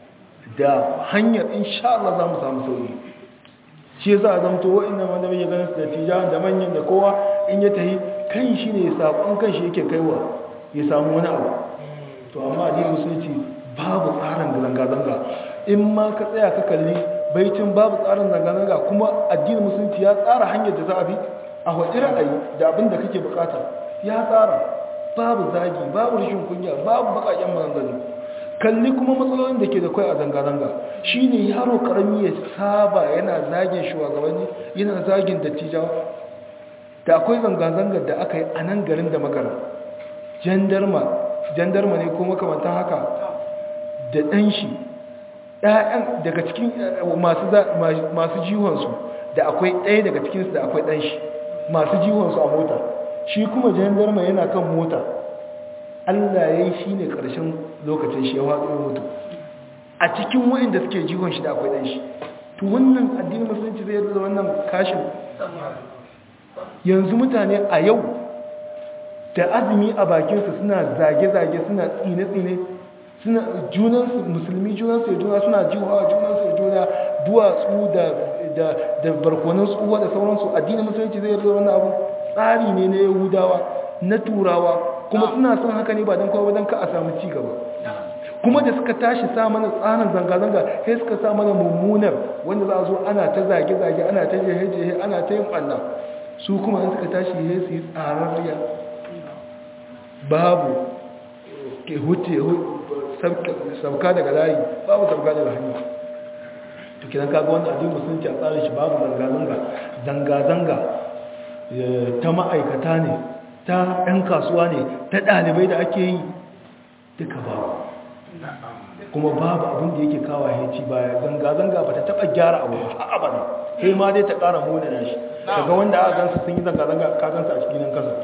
da hanyar insha Allah za mu samu sauyi shi yasa a zamto wa'annan wanda muke ganin su da tijawan da manyan da kowa in ya tahi kan shi ne saƙon kan shi yake kaiwa ya samu wani abu to amma addinin musulunci babu tsarin zanga-zanga in ma ka tsaya ka kalli baitin babu tsarin zanga-zanga kuma addinin musulunci ya tsara hanyar da za a bi a waɗi ra'ayi da abin da kake bukata ya tsara babu zagi babu rashin kunya babu baƙaƙen maganganu kalli kuma matsalolin da ke da kwai a zanga-zanga shi ne yaro karami ya saba yana zagin shugabanni yana zagin dattijawa da akwai zanga-zangar da aka yi a nan garin da magana jandarma jandarma ne ko makamantan haka da ɗan shi ƴaƴan daga cikin masu masu jihonsu da akwai ɗaya daga cikinsu da akwai ɗan shi masu jihonsu a mota shi kuma jandarma yana kan mota Allah ya yi shi ne ƙarshen lokacin shi ya watsa mutu a cikin wa'inda suke jihon shi da akwai ɗan shi to wannan addinin musulunci zai yadda da wannan kashin yanzu mutane a yau da azumi a bakinsu suna zage-zage suna tsine-tsine suna junansu musulmi junansu ya juna suna jiwa junansu ya juna duwatsu da barkonin tsuwa da sauransu addinin musulunci zai yarda wannan abu tsari ne na yahudawa na turawa kuma suna son haka ne ba don kawai don ka a samu ci gaba kuma da suka tashi sa mana tsarin zanga-zanga sai suka sa mana mummunar wanda za a zo ana ta zage-zage ana ta jehe-jehe ana ta yin ɓanna su kuma suka tashi ya su yi tsararriya babu ke huce sauka daga layi babu sauka daga hanyar to kidan kaga wanda addinin musulunci a tsarin shi babu zanga-zanga zanga-zanga ta ma'aikata ne ta 'yan kasuwa ne ta ɗalibai da ake yi duka babu kuma babu abin da yake kawo haici baya zanga-zanga ba ta taɓa gyara abu ba a abada sai ma dai ta ƙara mona shi daga wanda aka gansu sun yi zanga-zanga ka gansu a cikin kasa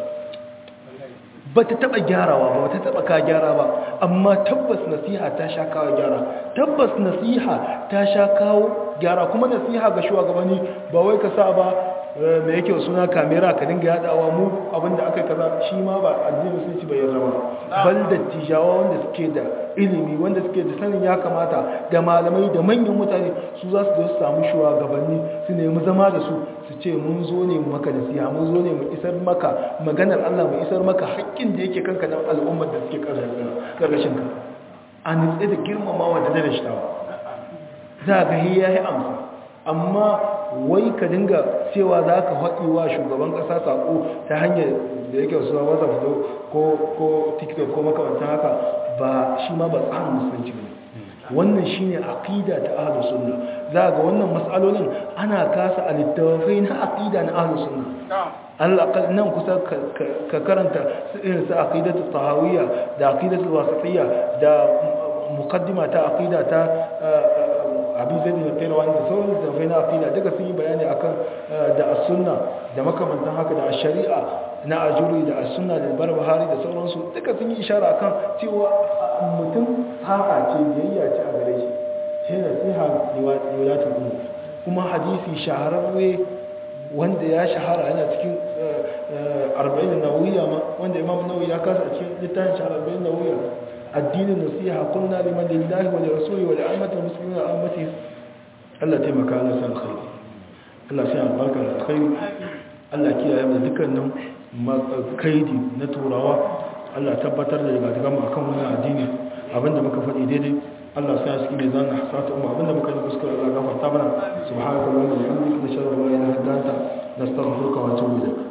ba ta taɓa gyarawa ba ba ta taɓa ka gyara ba amma tabbas nasiha ta sha kawo gyara tabbas nasiha ta sha kawo gyara kuma nasiha ga shugabanni ba wai ka sa ba mai yake suna kamera ka dinga yadawa mu abinda aka kaza shi ma ba addini sun ci bai yarda ba bal da tijawa wanda suke da ilimi wanda suke da sanin ya kamata da malamai da manyan mutane su za su zo su samu shugabanni su nemi zama da su su ce mun zo ne mu maka nasiha mun zo ne mu isar maka maganar Allah mu isar maka haƙƙin da yake kanka dan al'ummar da suke karkashin ka a nitse da girmamawa da darashtawa za ga hiya ya amsa amma wai ka dinga cewa za ka haɗi wa shugaban ƙasa saƙo ta hanyar da yake wasu wata fito ko tiktok ko makamantan haka ba shi ma ba tsarin musulunci ne wannan shi ne aƙida ta ahalus sunna za ga wannan matsalolin ana kasa a littafai na aƙida na ahalus sunna alaƙal nan kusa ka karanta irin su aƙidatu tahawiyya da aƙidatu wasatiyya da mukaddima ta aƙida ta abin zai da kai wani da sauran littattafai na afila duka sun yi bayani akan da as-sunna da makamantan haka da shari'a na ajuri da as-sunna da barbahari da sauransu duka sun yi ishara akan cewa mutum haka ce biyayya ce a gare shi sai nasiha liwalatul umur kuma hadisi shahararre wanda ya shahara yana cikin arba'in nawawiyya ma wanda imam nawawi ya kasa a cikin littafin shi arba'in nawawiyya الدين النصيحة قلنا لمن لله ولرسوله ولعامة المسلمين وعامته الله تيمك على سال الخير الله سيان البركة الخير الله كي يبدا ذكرنا كيدي نتوراوا الله تبتر da daga daga akan wannan addini abinda muka faɗi daidai Allah sai ya cikin zan hasata umma abinda muka yi kuskure Allah gafarta mana subhanallahi wa bihamdihi nashhadu an la ilaha illa anta nastaghfiruka wa atubu ilayk